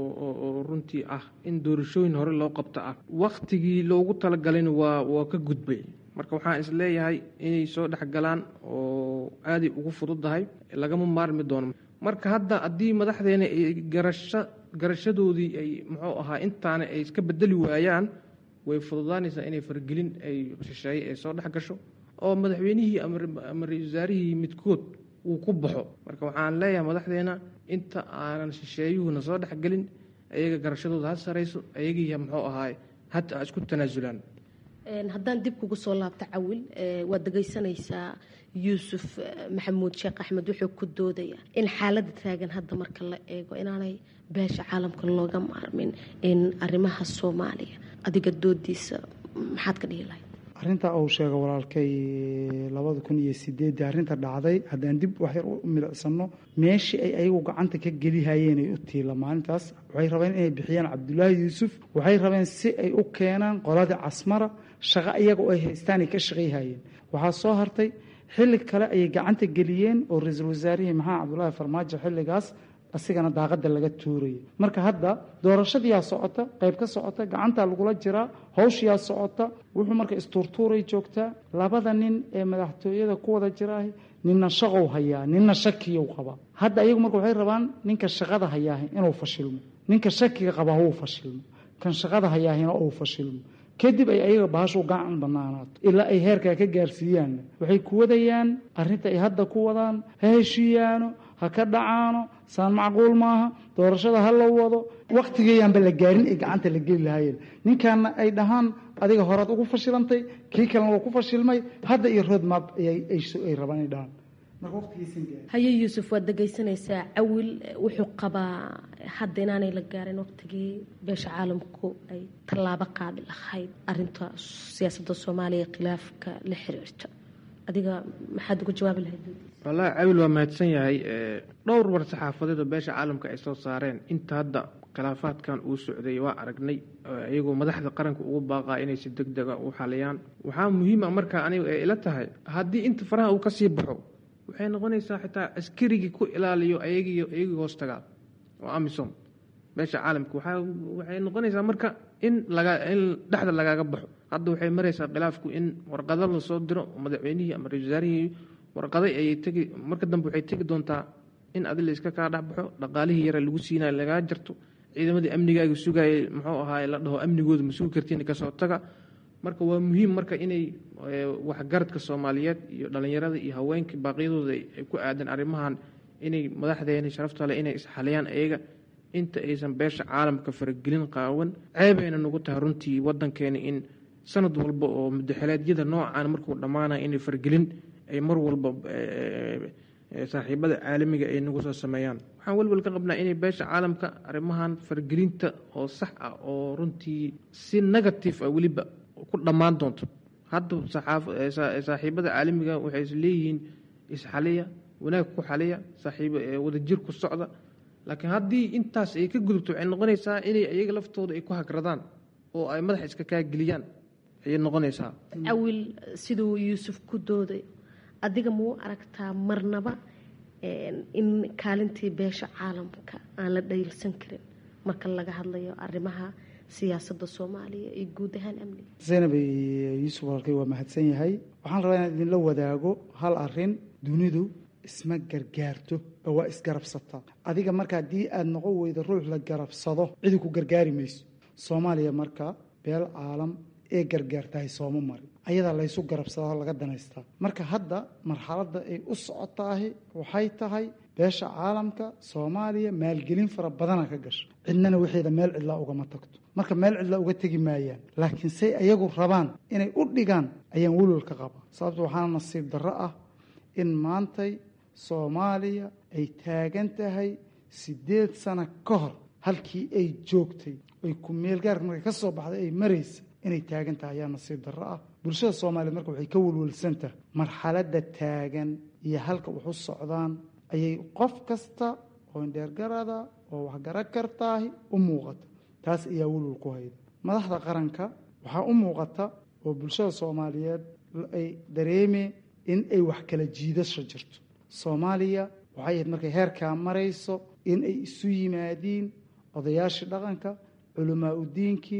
oo runtii ah in doorashooyin hore loo qabto ah wakhtigii loogu talagalayna waa waa ka gudbay marka waxaan is leeyahay inay soo dhexgalaan oo aaday ugu fududahay lagama maarmi doono marka hadda haddii madaxdeena ay garasho garashadoodii ay muxuu ahaa intaana ay iska bedeli waayaan way fududaanaysaa inay fargelin ay shisheeye ay soo dhex gasho oo madaxweynihii ama ra-isul wasaarihii midkood uu ku baxo marka waxaan leeyahay madaxdeena inta aanan shisheeyuhuna soo dhexgelin ayaga garashadooda ha sarayso ayagiiya muxuu ahaay hata ha isku tanaasulaan haddaan dib kugu soo laabto cawil waad dhegaysanaysaa yuusuf maxamuud sheekh axmed wuxuu ku doodaya in xaaladda taagan hadda marka la eego inaanay beesha caalamka looga maarmin in arrimaha soomaaliya adiga doodiisa maxaad ka dhihi lahayd arrinta uu sheega walaalkay labada kun iyo sideedii arrinta dhacday haddaan dib waxyar u milicsano meeshii ay ayagu gacanta ka gelihayeen ay u tiila maalintaas waxay rabeen inay bixiyaan cabdulaahi yuusuf waxay rabeen si ay u keenaan qoladii casmara shaqo iyaga oo ay haystaan ay ka shaqayhayeen waxaa soo hartay xilli kale ayay gacanta geliyeen oo ra-iisul wasaarihii maxamed cabdulaahi farmaajo xilligaas asigana daaqada laga tuuraya marka hadda doorashadiyaa socota qayb ka socota gacantaa lagula jiraa hawshiyaa socota wuxuu marka istuurtuuray joogtaa labada nin ee madaxtooyada ku wada jiraahi ninna shaqow hayaa ninna shakiyow qabaa hadda ayagu marka waxay rabaan ninka shaqada hayaahi inuu fashilmo ninka shakiga qabaa uu fashilmo kan shaqada hayaahina uu fashilmo kadib ay ayaga bahashu gacan banaanaato ilaa ay heerkaa ka gaarsiiyaan waxay ku wadayaan arrinta ay hadda ku wadaan ha heshiiyaano ha ka dhacaano saan macquul maaha doorashada ha la wado wakhtigeeyaanba la gaarin ay gacanta la geli lahaayeen ninkaana ay dhahaan adiga horaad ugu fashilantay kii kalena waa ku fashilmay hadda iyo roadmap ay rabaan ay dhahaan haye yuusuf waad dhegaysanaysaa cawil wuxuu qabaa hadda inaanay la gaarin waqtigii beesha caalamku ay tallaabo qaadi lahayd arinta siyaasadda soomaaliya khilaafka la xiriirta adiga maxaad uga jawaabi lahayd wallaahi cawil waa mahadsan yahay dhowr war saxaafadeed oo beesha caalamka ay soo saareen inta hadda khilaafaadkan uu socday waa aragnay iyagoo madaxda qaranka ugu baaqaa inay si deg dega u xaliyaan waxaa muhiima markaa aniga ay ila tahay haddii inta faraha uu kasii baxo waxay noqonaysaa xitaa askarigii ku ilaaliyo ayagii iyagii hoos tagaa oo amisom beesha caalamka waxay noqonaysaa marka in laga in dhexda lagaaga baxo hadda waxay maraysaa khilaafku in warqado lasoo diro madaxweynihii ama ra-isul wasaarihii warqaday ayay tegi marka dambe waxay tegi doontaa in adi la iska kaa dhexbaxo dhaqaalihii yara lagu siinayo lagaa jarto ciidamadii amnigaaga sugayay muxuu ahaay la dhaho amnigooda ma sugi kartiin kasoo taga marka waa muhiim marka inay waxgaradka soomaaliyeed iyo dhalinyarada iyo haweenka baaqyadooda ay ku aadan arrimahan inay madaxdeena sharaftale inay isxaliyaan ayaga inta aysan beesha caalamka faragelin qaawan ceebayna nagu tahay runtii wadankeena in sanad walba oo mudaxeleedyada noocan markuu dhammaanaya inay faragelin ay mar walba saaxiibada caalamiga ay nagu soo sameeyaan waxaan welwel ka qabnaa inay beesha caalamka arrimahan faragelinta oo sax ah oo runtii si negative ah weliba ku dhammaan doonto hadda saaxiibada caalamiga waxay is leeyihiin isxaliya wanaag ku xaliya saaxiib wadajir ku socda laakiin haddii intaas ay ka gudubto waxay noqonaysaa inay iyaga laftooda ay ku hagradaan oo ay madaxa iska kaageliyaan ayay noqonaysaa cawil siduu yuusuf ku dooday adiga muu aragtaa marnaba in kaalintii beesha caalamka aan la dhaylsan karin marka laga hadlayo arrimaha siyaasadda soomaaliya iyo guud ahaan amniga zaynab yuusuf walkay waa mahadsan yahay waxaan rabaa inaan idinla wadaago hal arin dunidu isma gargaarto oo waa isgarabsataa adiga marka haddii aada noqon weydo ruux la garabsado cidi ku gargaari mayso soomaaliya marka beel caalam ee gargaartahay sooma marin ayadaa laysu garabsadaa laga danaystaa marka hadda marxaladda ay u socotaahi waxay tahay beesha caalamka soomaaliya maalgelin fara badana ka gasha cidnana waxeeda meel cidlaa ugama tagto marka meel cidlaa uga tegi maayaan laakiin say ayagu rabaan inay u dhigaan ayaan welwel ka qabaa sababto waxaana nasiib darro ah in maantay soomaaliya ay taagan tahay siddeed sano ka hor halkii ay joogtay ay ku meelgaarka markay ka soo baxday ay maraysa inay taagan tahay ayaa nasiib darro ah bulshada soomaaliyeed marka waxay ka welwelsan tahay marxaladda taagan iyo halka wax u socdaan ayay qof kasta oo indheergarada oo waxgara kartaahi u muuqata taas ayaa welwel ku hayda madaxda qaranka waxaa u muuqata oo bulshada soomaaliyeed ay dareemeen in ay wax kala jiidasho jirto soomaaliya waxay ahayd markay heerkaa marayso in ay isu yimaadiin odayaashii dhaqanka culamaa udiinkii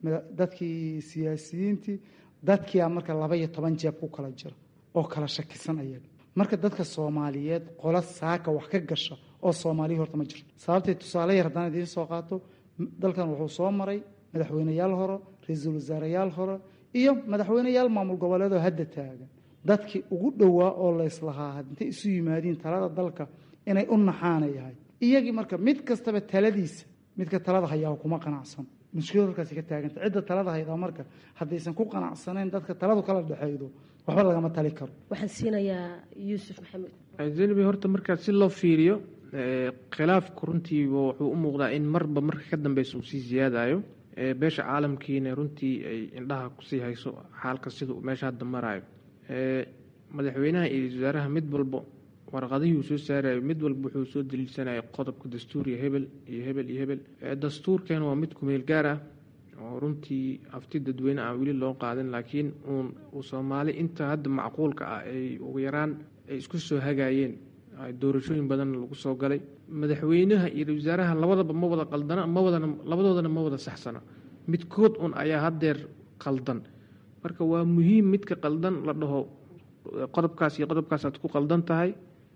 dadkii siyaasiyiintii dadkiia marka laba iyo toban jeeb ku kala jira oo kala shakisan ayaga marka dadka soomaaliyeed qola saaka wax ka gasha oo soomaaliya horta ma jirto sababtay tusaale yar haddaan idiin soo qaato dalkan wuxuu soo maray madaxweyneyaal hore ra-iisul wasaareyaal hore iyo madaxweyneyaal maamul goboleedoo hadda taagan dadkii ugu dhowaa oo layslahaa intay isu yimaadiin talada dalka inay u naxaana yahay iyagii marka mid kastaba taladiisa midka talada hayaa kuma qanacsan mushkilad halkaasi ka taaganta cidda talada haydaa marka haddaysan ku qanacsanayn dadka taladu kala dhexeydo waxba lagama tali karo waxaan siinayaa yuusuf maxamed zeynabi horta markaa si loo fiiriyo khilaafku runtiiba wuxuu u muuqdaa in marba marka ka dambeysa uu sii siyaadayo beesha caalamkiina runtii ay indhaha kusii hayso xaalka sida uu meesha hadda maraayo madaxweynaha iyo wasaaraha mid walbo warqadihii uu soo saarayo mid walba wuxuu soo daliilsanaya qodobka dastuuriga hebel iyo hebel iyo hebel dastuurkan waa mid kumeel gaar ah oo runtii afti dadweyne aan weli loo qaadin laakiin uun uu soomaali inta hadda macquulka ah ay ugu yaraan ay isku soo hagaayeen doorashooyin badan lagu soo galay madaxweynaha iyo wasaaraha labadaba ma wada qaldana ma wadana labadoodana ma wada saxsana midkood un ayaa haddeer qaldan marka waa muhiim midka qaldan la dhaho qodobkaas iyo qodobkaasaad ku qaldan tahay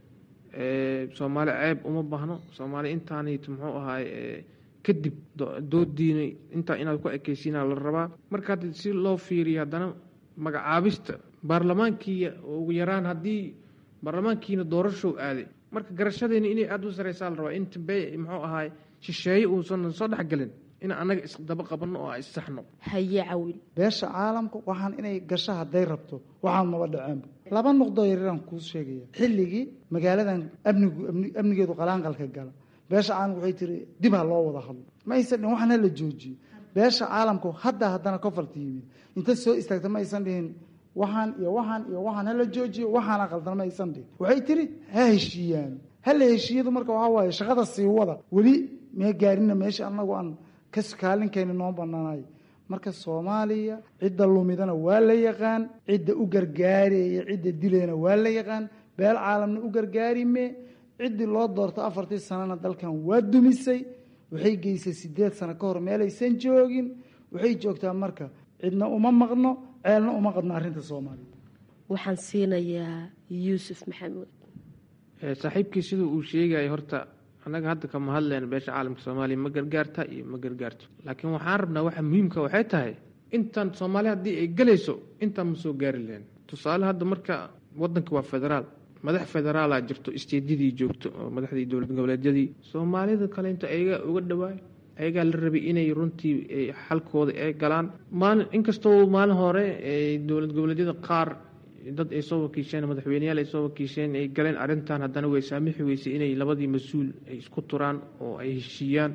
soomaali ceeb uma baahno soomaali intaanit muxuu ahaay kadib doodiina intaa inaad ku ekeysiinaa la rabaa marka hadda si loo fiiriyo haddana magacaabista baarlamaankii ugu yaraan haddii baarlamaankiina doorashow aaday marka garashadeena inay aada u sareysaa la rabaa in dambe muxuu ahaay shisheeye uusan soo dhexgelin in annaga isdaba qabanno oo issaxno haye cawil beesha caalamka waxaan inay gasho hadday rabto waxaan maba dhaceenba laba noqdoo yaryaraan kuu sheegaya xilligii magaaladan amnigu amnigeedu qalaanqalka gala beesha caalamka waxay tiri dib ha loo wada hadlo ma aysan dhihin waxaan hala joojiyo beesha caalamku hadda haddana kofarta yimid inta soo istaagta ma aysan dhihin waxaan iyo waxaan iyo waxaan hala joojiyo waxaana qaldan ma aysan dhihin waxay tiri ha heshiiyaan hala heshiiyadu marka waxaa waaye shaqada sii wada weli mee gaarina meesha anagu aan kaskaalinkeeni noo banaanayo marka soomaaliya cidda lumidana waa la yaqaan cidda u gargaaraya cidda dilayna waa la yaqaan beel caalamna u gargaarime ciddii loo doorto afartii sanana dalkan waa dumisay waxay geysay sideed sano ka hor meelaysan joogin waxay joogtaa marka cidna uma maqno ceelna uma qadno arrinta soomaaliya waxaan siinayaa yuusuf maxamuud saaxiibkii siduu uu sheegaya horta annaga hadda kama hadlayna beesha caalamka soomaaliya ma gargaarta iyo ma gargaarto laakiin waxaan rabnaa waxa muhiimka waxay tahay intaan soomaali haddii ay gelayso intaan ma soo gaari lahayn tusaale hadda marka wadanka waa federaal madax federaala jirto isteedyadii joogto oo madaxdii dowlad goboleedyadii soomaalida kale inta ayaga uga dhawaay ayagaa la rabay inay runtii xalkooda ay galaan maalin inkastoo maalin hore dowlad goboleedyada qaar dad ay soo wakiisheen madaxweyneyaal ay soo wakiisheen ay galeen arrintan haddana way saamixi weysay inay labadii mas-uul ay isku turaan oo ay heshiiyaan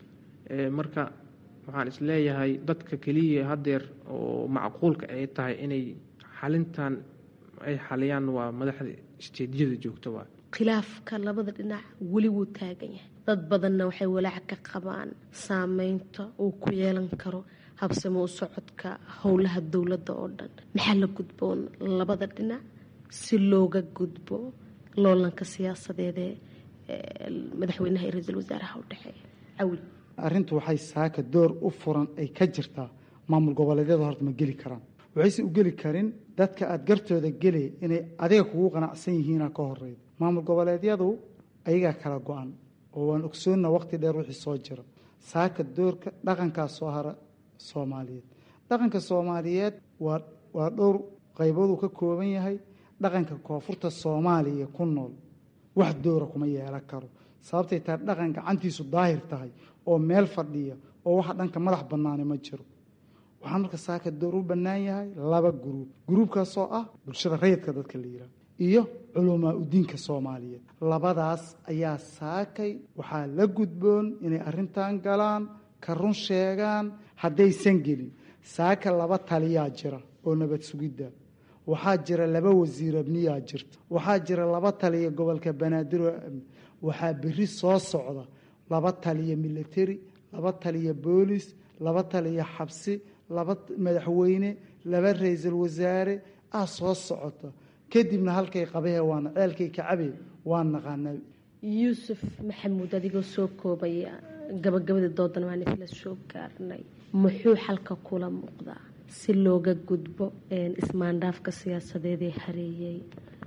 marka waxaan isleeyahay dadka keliya haddeer oo macquulka ay tahay inay xalintan ay xaliyaan waa madaxda isteedyada joogta waa khilaafka labada dhinac weli wuu taagan yahay dad badanna waxay walaac ka qabaan saameynta uu ku yeelan karo habsamo u socodka howlaha dowladda oo dhan maxaa la gudboon labada dhinac si looga gudbo loolanka siyaasadeedee madaxweynaha iyo ra-iisul wasaaraha u dhexeeya cawil arrintu waxay saaka door u furan ay ka jirtaa maamul goboleedyada horta ma geli karaan waxayse u geli karin dadka aada gartooda gelay inay adiga kugu qanacsan yihiina ka horeyda maamul goboleedyadu ayagaa kala go-an oo waan ogsoonna waqti dheer wixii soo jira saaka doorka dhaqankaa soo hara soomaaliyeed dhaqanka soomaaliyeed waa waa dhowr qaybooduu ka kooban yahay dhaqanka koonfurta soomaaliya ku nool wax doora kuma yeelan karo sababtay tahay dhaqan gacantiisu daahir tahay oo meel fadhiya oo waxa dhanka madax bannaani ma jiro waxaa marka saaka door u bannaan yahay laba guruub guruubkaasoo ah bulshada rayidka dadka la yidhaah iyo culumaa udiinka soomaaliyeed labadaas ayaa saakay waxaa la gudboon inay arrintan galaan ka run sheegaan haddaysan gelin saaka laba taliyaa jira oo nabad sugidda waxaa jira laba wasiir amniyaa jirta waxaa jira laba taliya gobolka banaadir oo amni waxaa berri soo socda laba taliya military laba taliya boolis laba taliya xabsi laba madaxweyne laba ra-iisul wasaare ah soo socota kadibna halkay qabahee waana ceelkay kacabe waan naqaanaa yuusuf maxamuud adigoo soo koobaya gabagabadii doodan waan isla soo gaarnay muxuu xalka kula muuqdaa si looga gudbo ismaandhaafka siyaasadeed ee hareeyay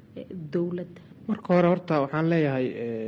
dowladda marka hore horta waxaan leeyahay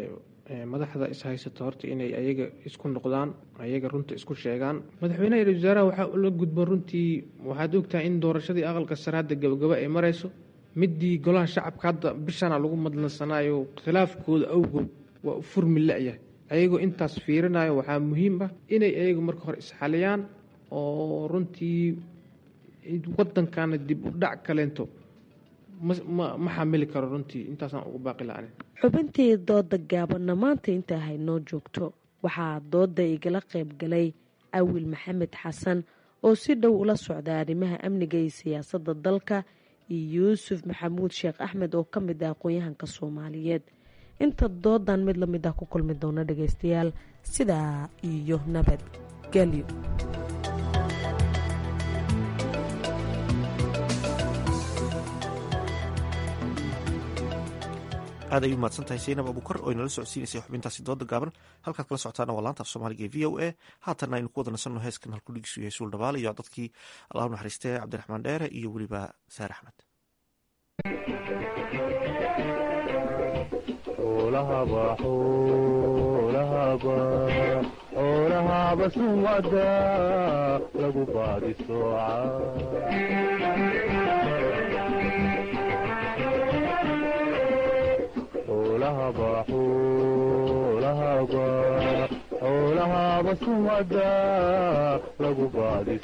madaxda ishaysato horta inay ayaga isku noqdaan ayaga runta isku sheegaan madaxweynaha ra-isul wasaaraha waxaa la gudboon runtii waxaad ogtahay in doorashadii aqalka sare hadda gabagabo ay marayso midii golaha shacabka hadda bishana lagu madlansanaayo khilaafkooda awgood waa u furmi la-yahay ayagoo intaas fiirinayo waxaa muhiim ah inay ayagu marka hore isxaliyaan oo runtii wadankana dib u dhac kaleento ma xamili karo runtii intaasaan ugu baaqi la xubintii dooda gaabanna maanta intaa haynoo joogto waxaa dooda igala qayb galay awil maxamed xasan oo si dhow ula socda arrimaha amniga iyo siyaasadda dalka iyo yuusuf maxamuud sheekh axmed oo ka mid ah aqoon-yahanka soomaaliyeed inta doodan mid lamid ah ku kulmi doona dhageystayaal sidaa iyo nabadgelyo aad ay u mahadsantahay saynab abukar oo inala socodsiinaysay xubintaasi dooda gaaban halkaad kala socotaana waa laanta af soomaaliga ee v o a haatanna aynu ku wada nasanno heeskan halkudhigiisu yahay suul dhabaal iyo dadkii allah u naxariistee cabdiraxmaan dheere iyo weliba saar axmed xoolahaba sumada lagu baadi xoolahaba sumada lagu baadi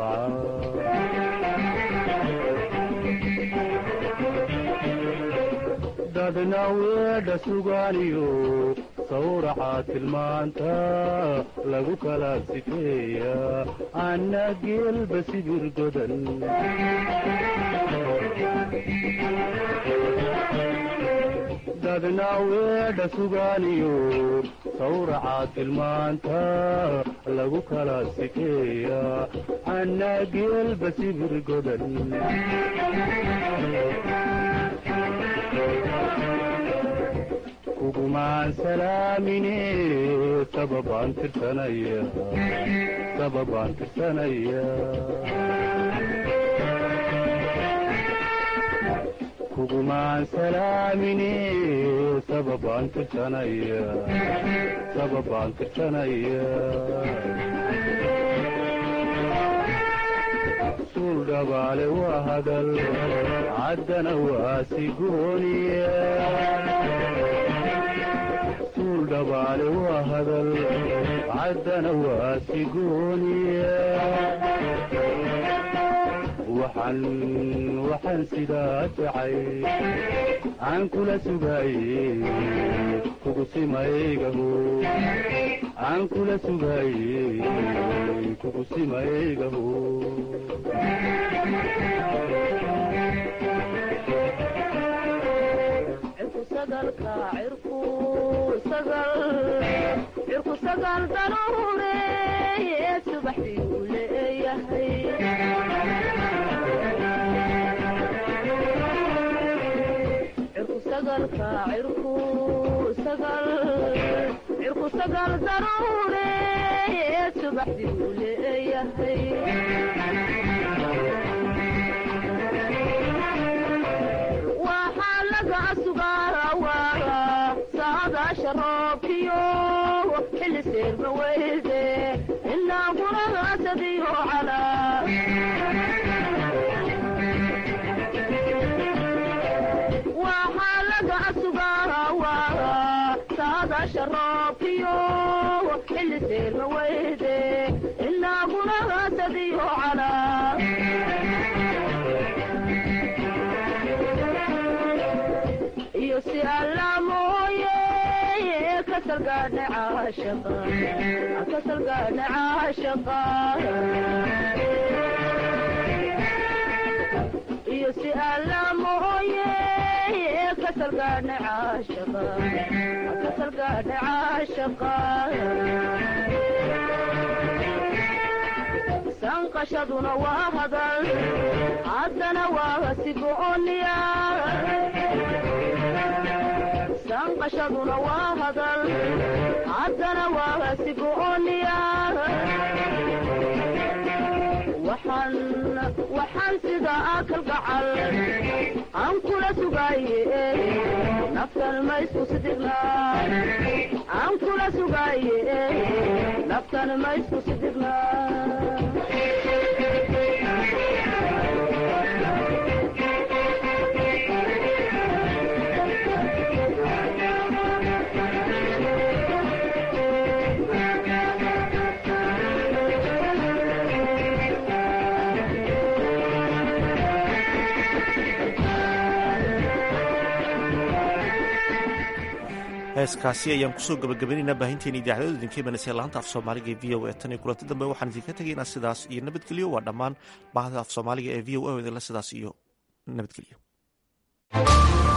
dadna weedha sugaaniyo sawraca tilmaanta lagu kala sifeeya anna geelba sibir godan dadna weedha sugaaniyo sawraca tilmaanta lagu kala sifeeya anna geelba sibir godan kugumaan salaamine sababaan tirsanaya sababaan tirsanaya kugumaan salaamine sababaan tirsanaya sababaan tirsanaya suul dhabaale waa hadal caddana waa sigooniya suul dhabaale waa hadal caddana waa sigooniya waxaan waxaan sidaa jacay aan kula sugaaye kugu simaygaho aan kula sugaaye kugu simaygaho cirku sagal daruure subaxdii uu leeyahay cirku sagal daruure subaxdii uu leeyahay waxaa laga sugaawaa saadaasha roobkiyo xilli seerma weyde inaa guragaasadiyo calaa waxaa laga sugaawaa saadaasha roobkiyo xilli seerma weyde inaa guragaasadiyo calaa iyo si alla mooye kasalgaadha caashaqa kasalgaadha caashaqa iyo si alla mooye kasalgaadha caashaqa kasalgaadha caashaqa sanqashaduna waa hadal haddana waa sigooniya sanqashaduna waa hadal haddana waa sigooniya waxaan waxaan sida akal gacal aan kula sugaaye naftan ma isku sidigna aan kula sugaaye naftan ma isku sidigna heeskaasi ayaan kusoo gabagabaynaynaa baahinteena idaacadooda idinka imanaysa laanta af soomaaliga ee v o a tan iyo kulanti dambe waxaan idinka tegaynaa sidaas iyo nabadgelyo waa dhammaan baahda af soomaaliga ee v o a idinla sidaas iyo nabadgelyo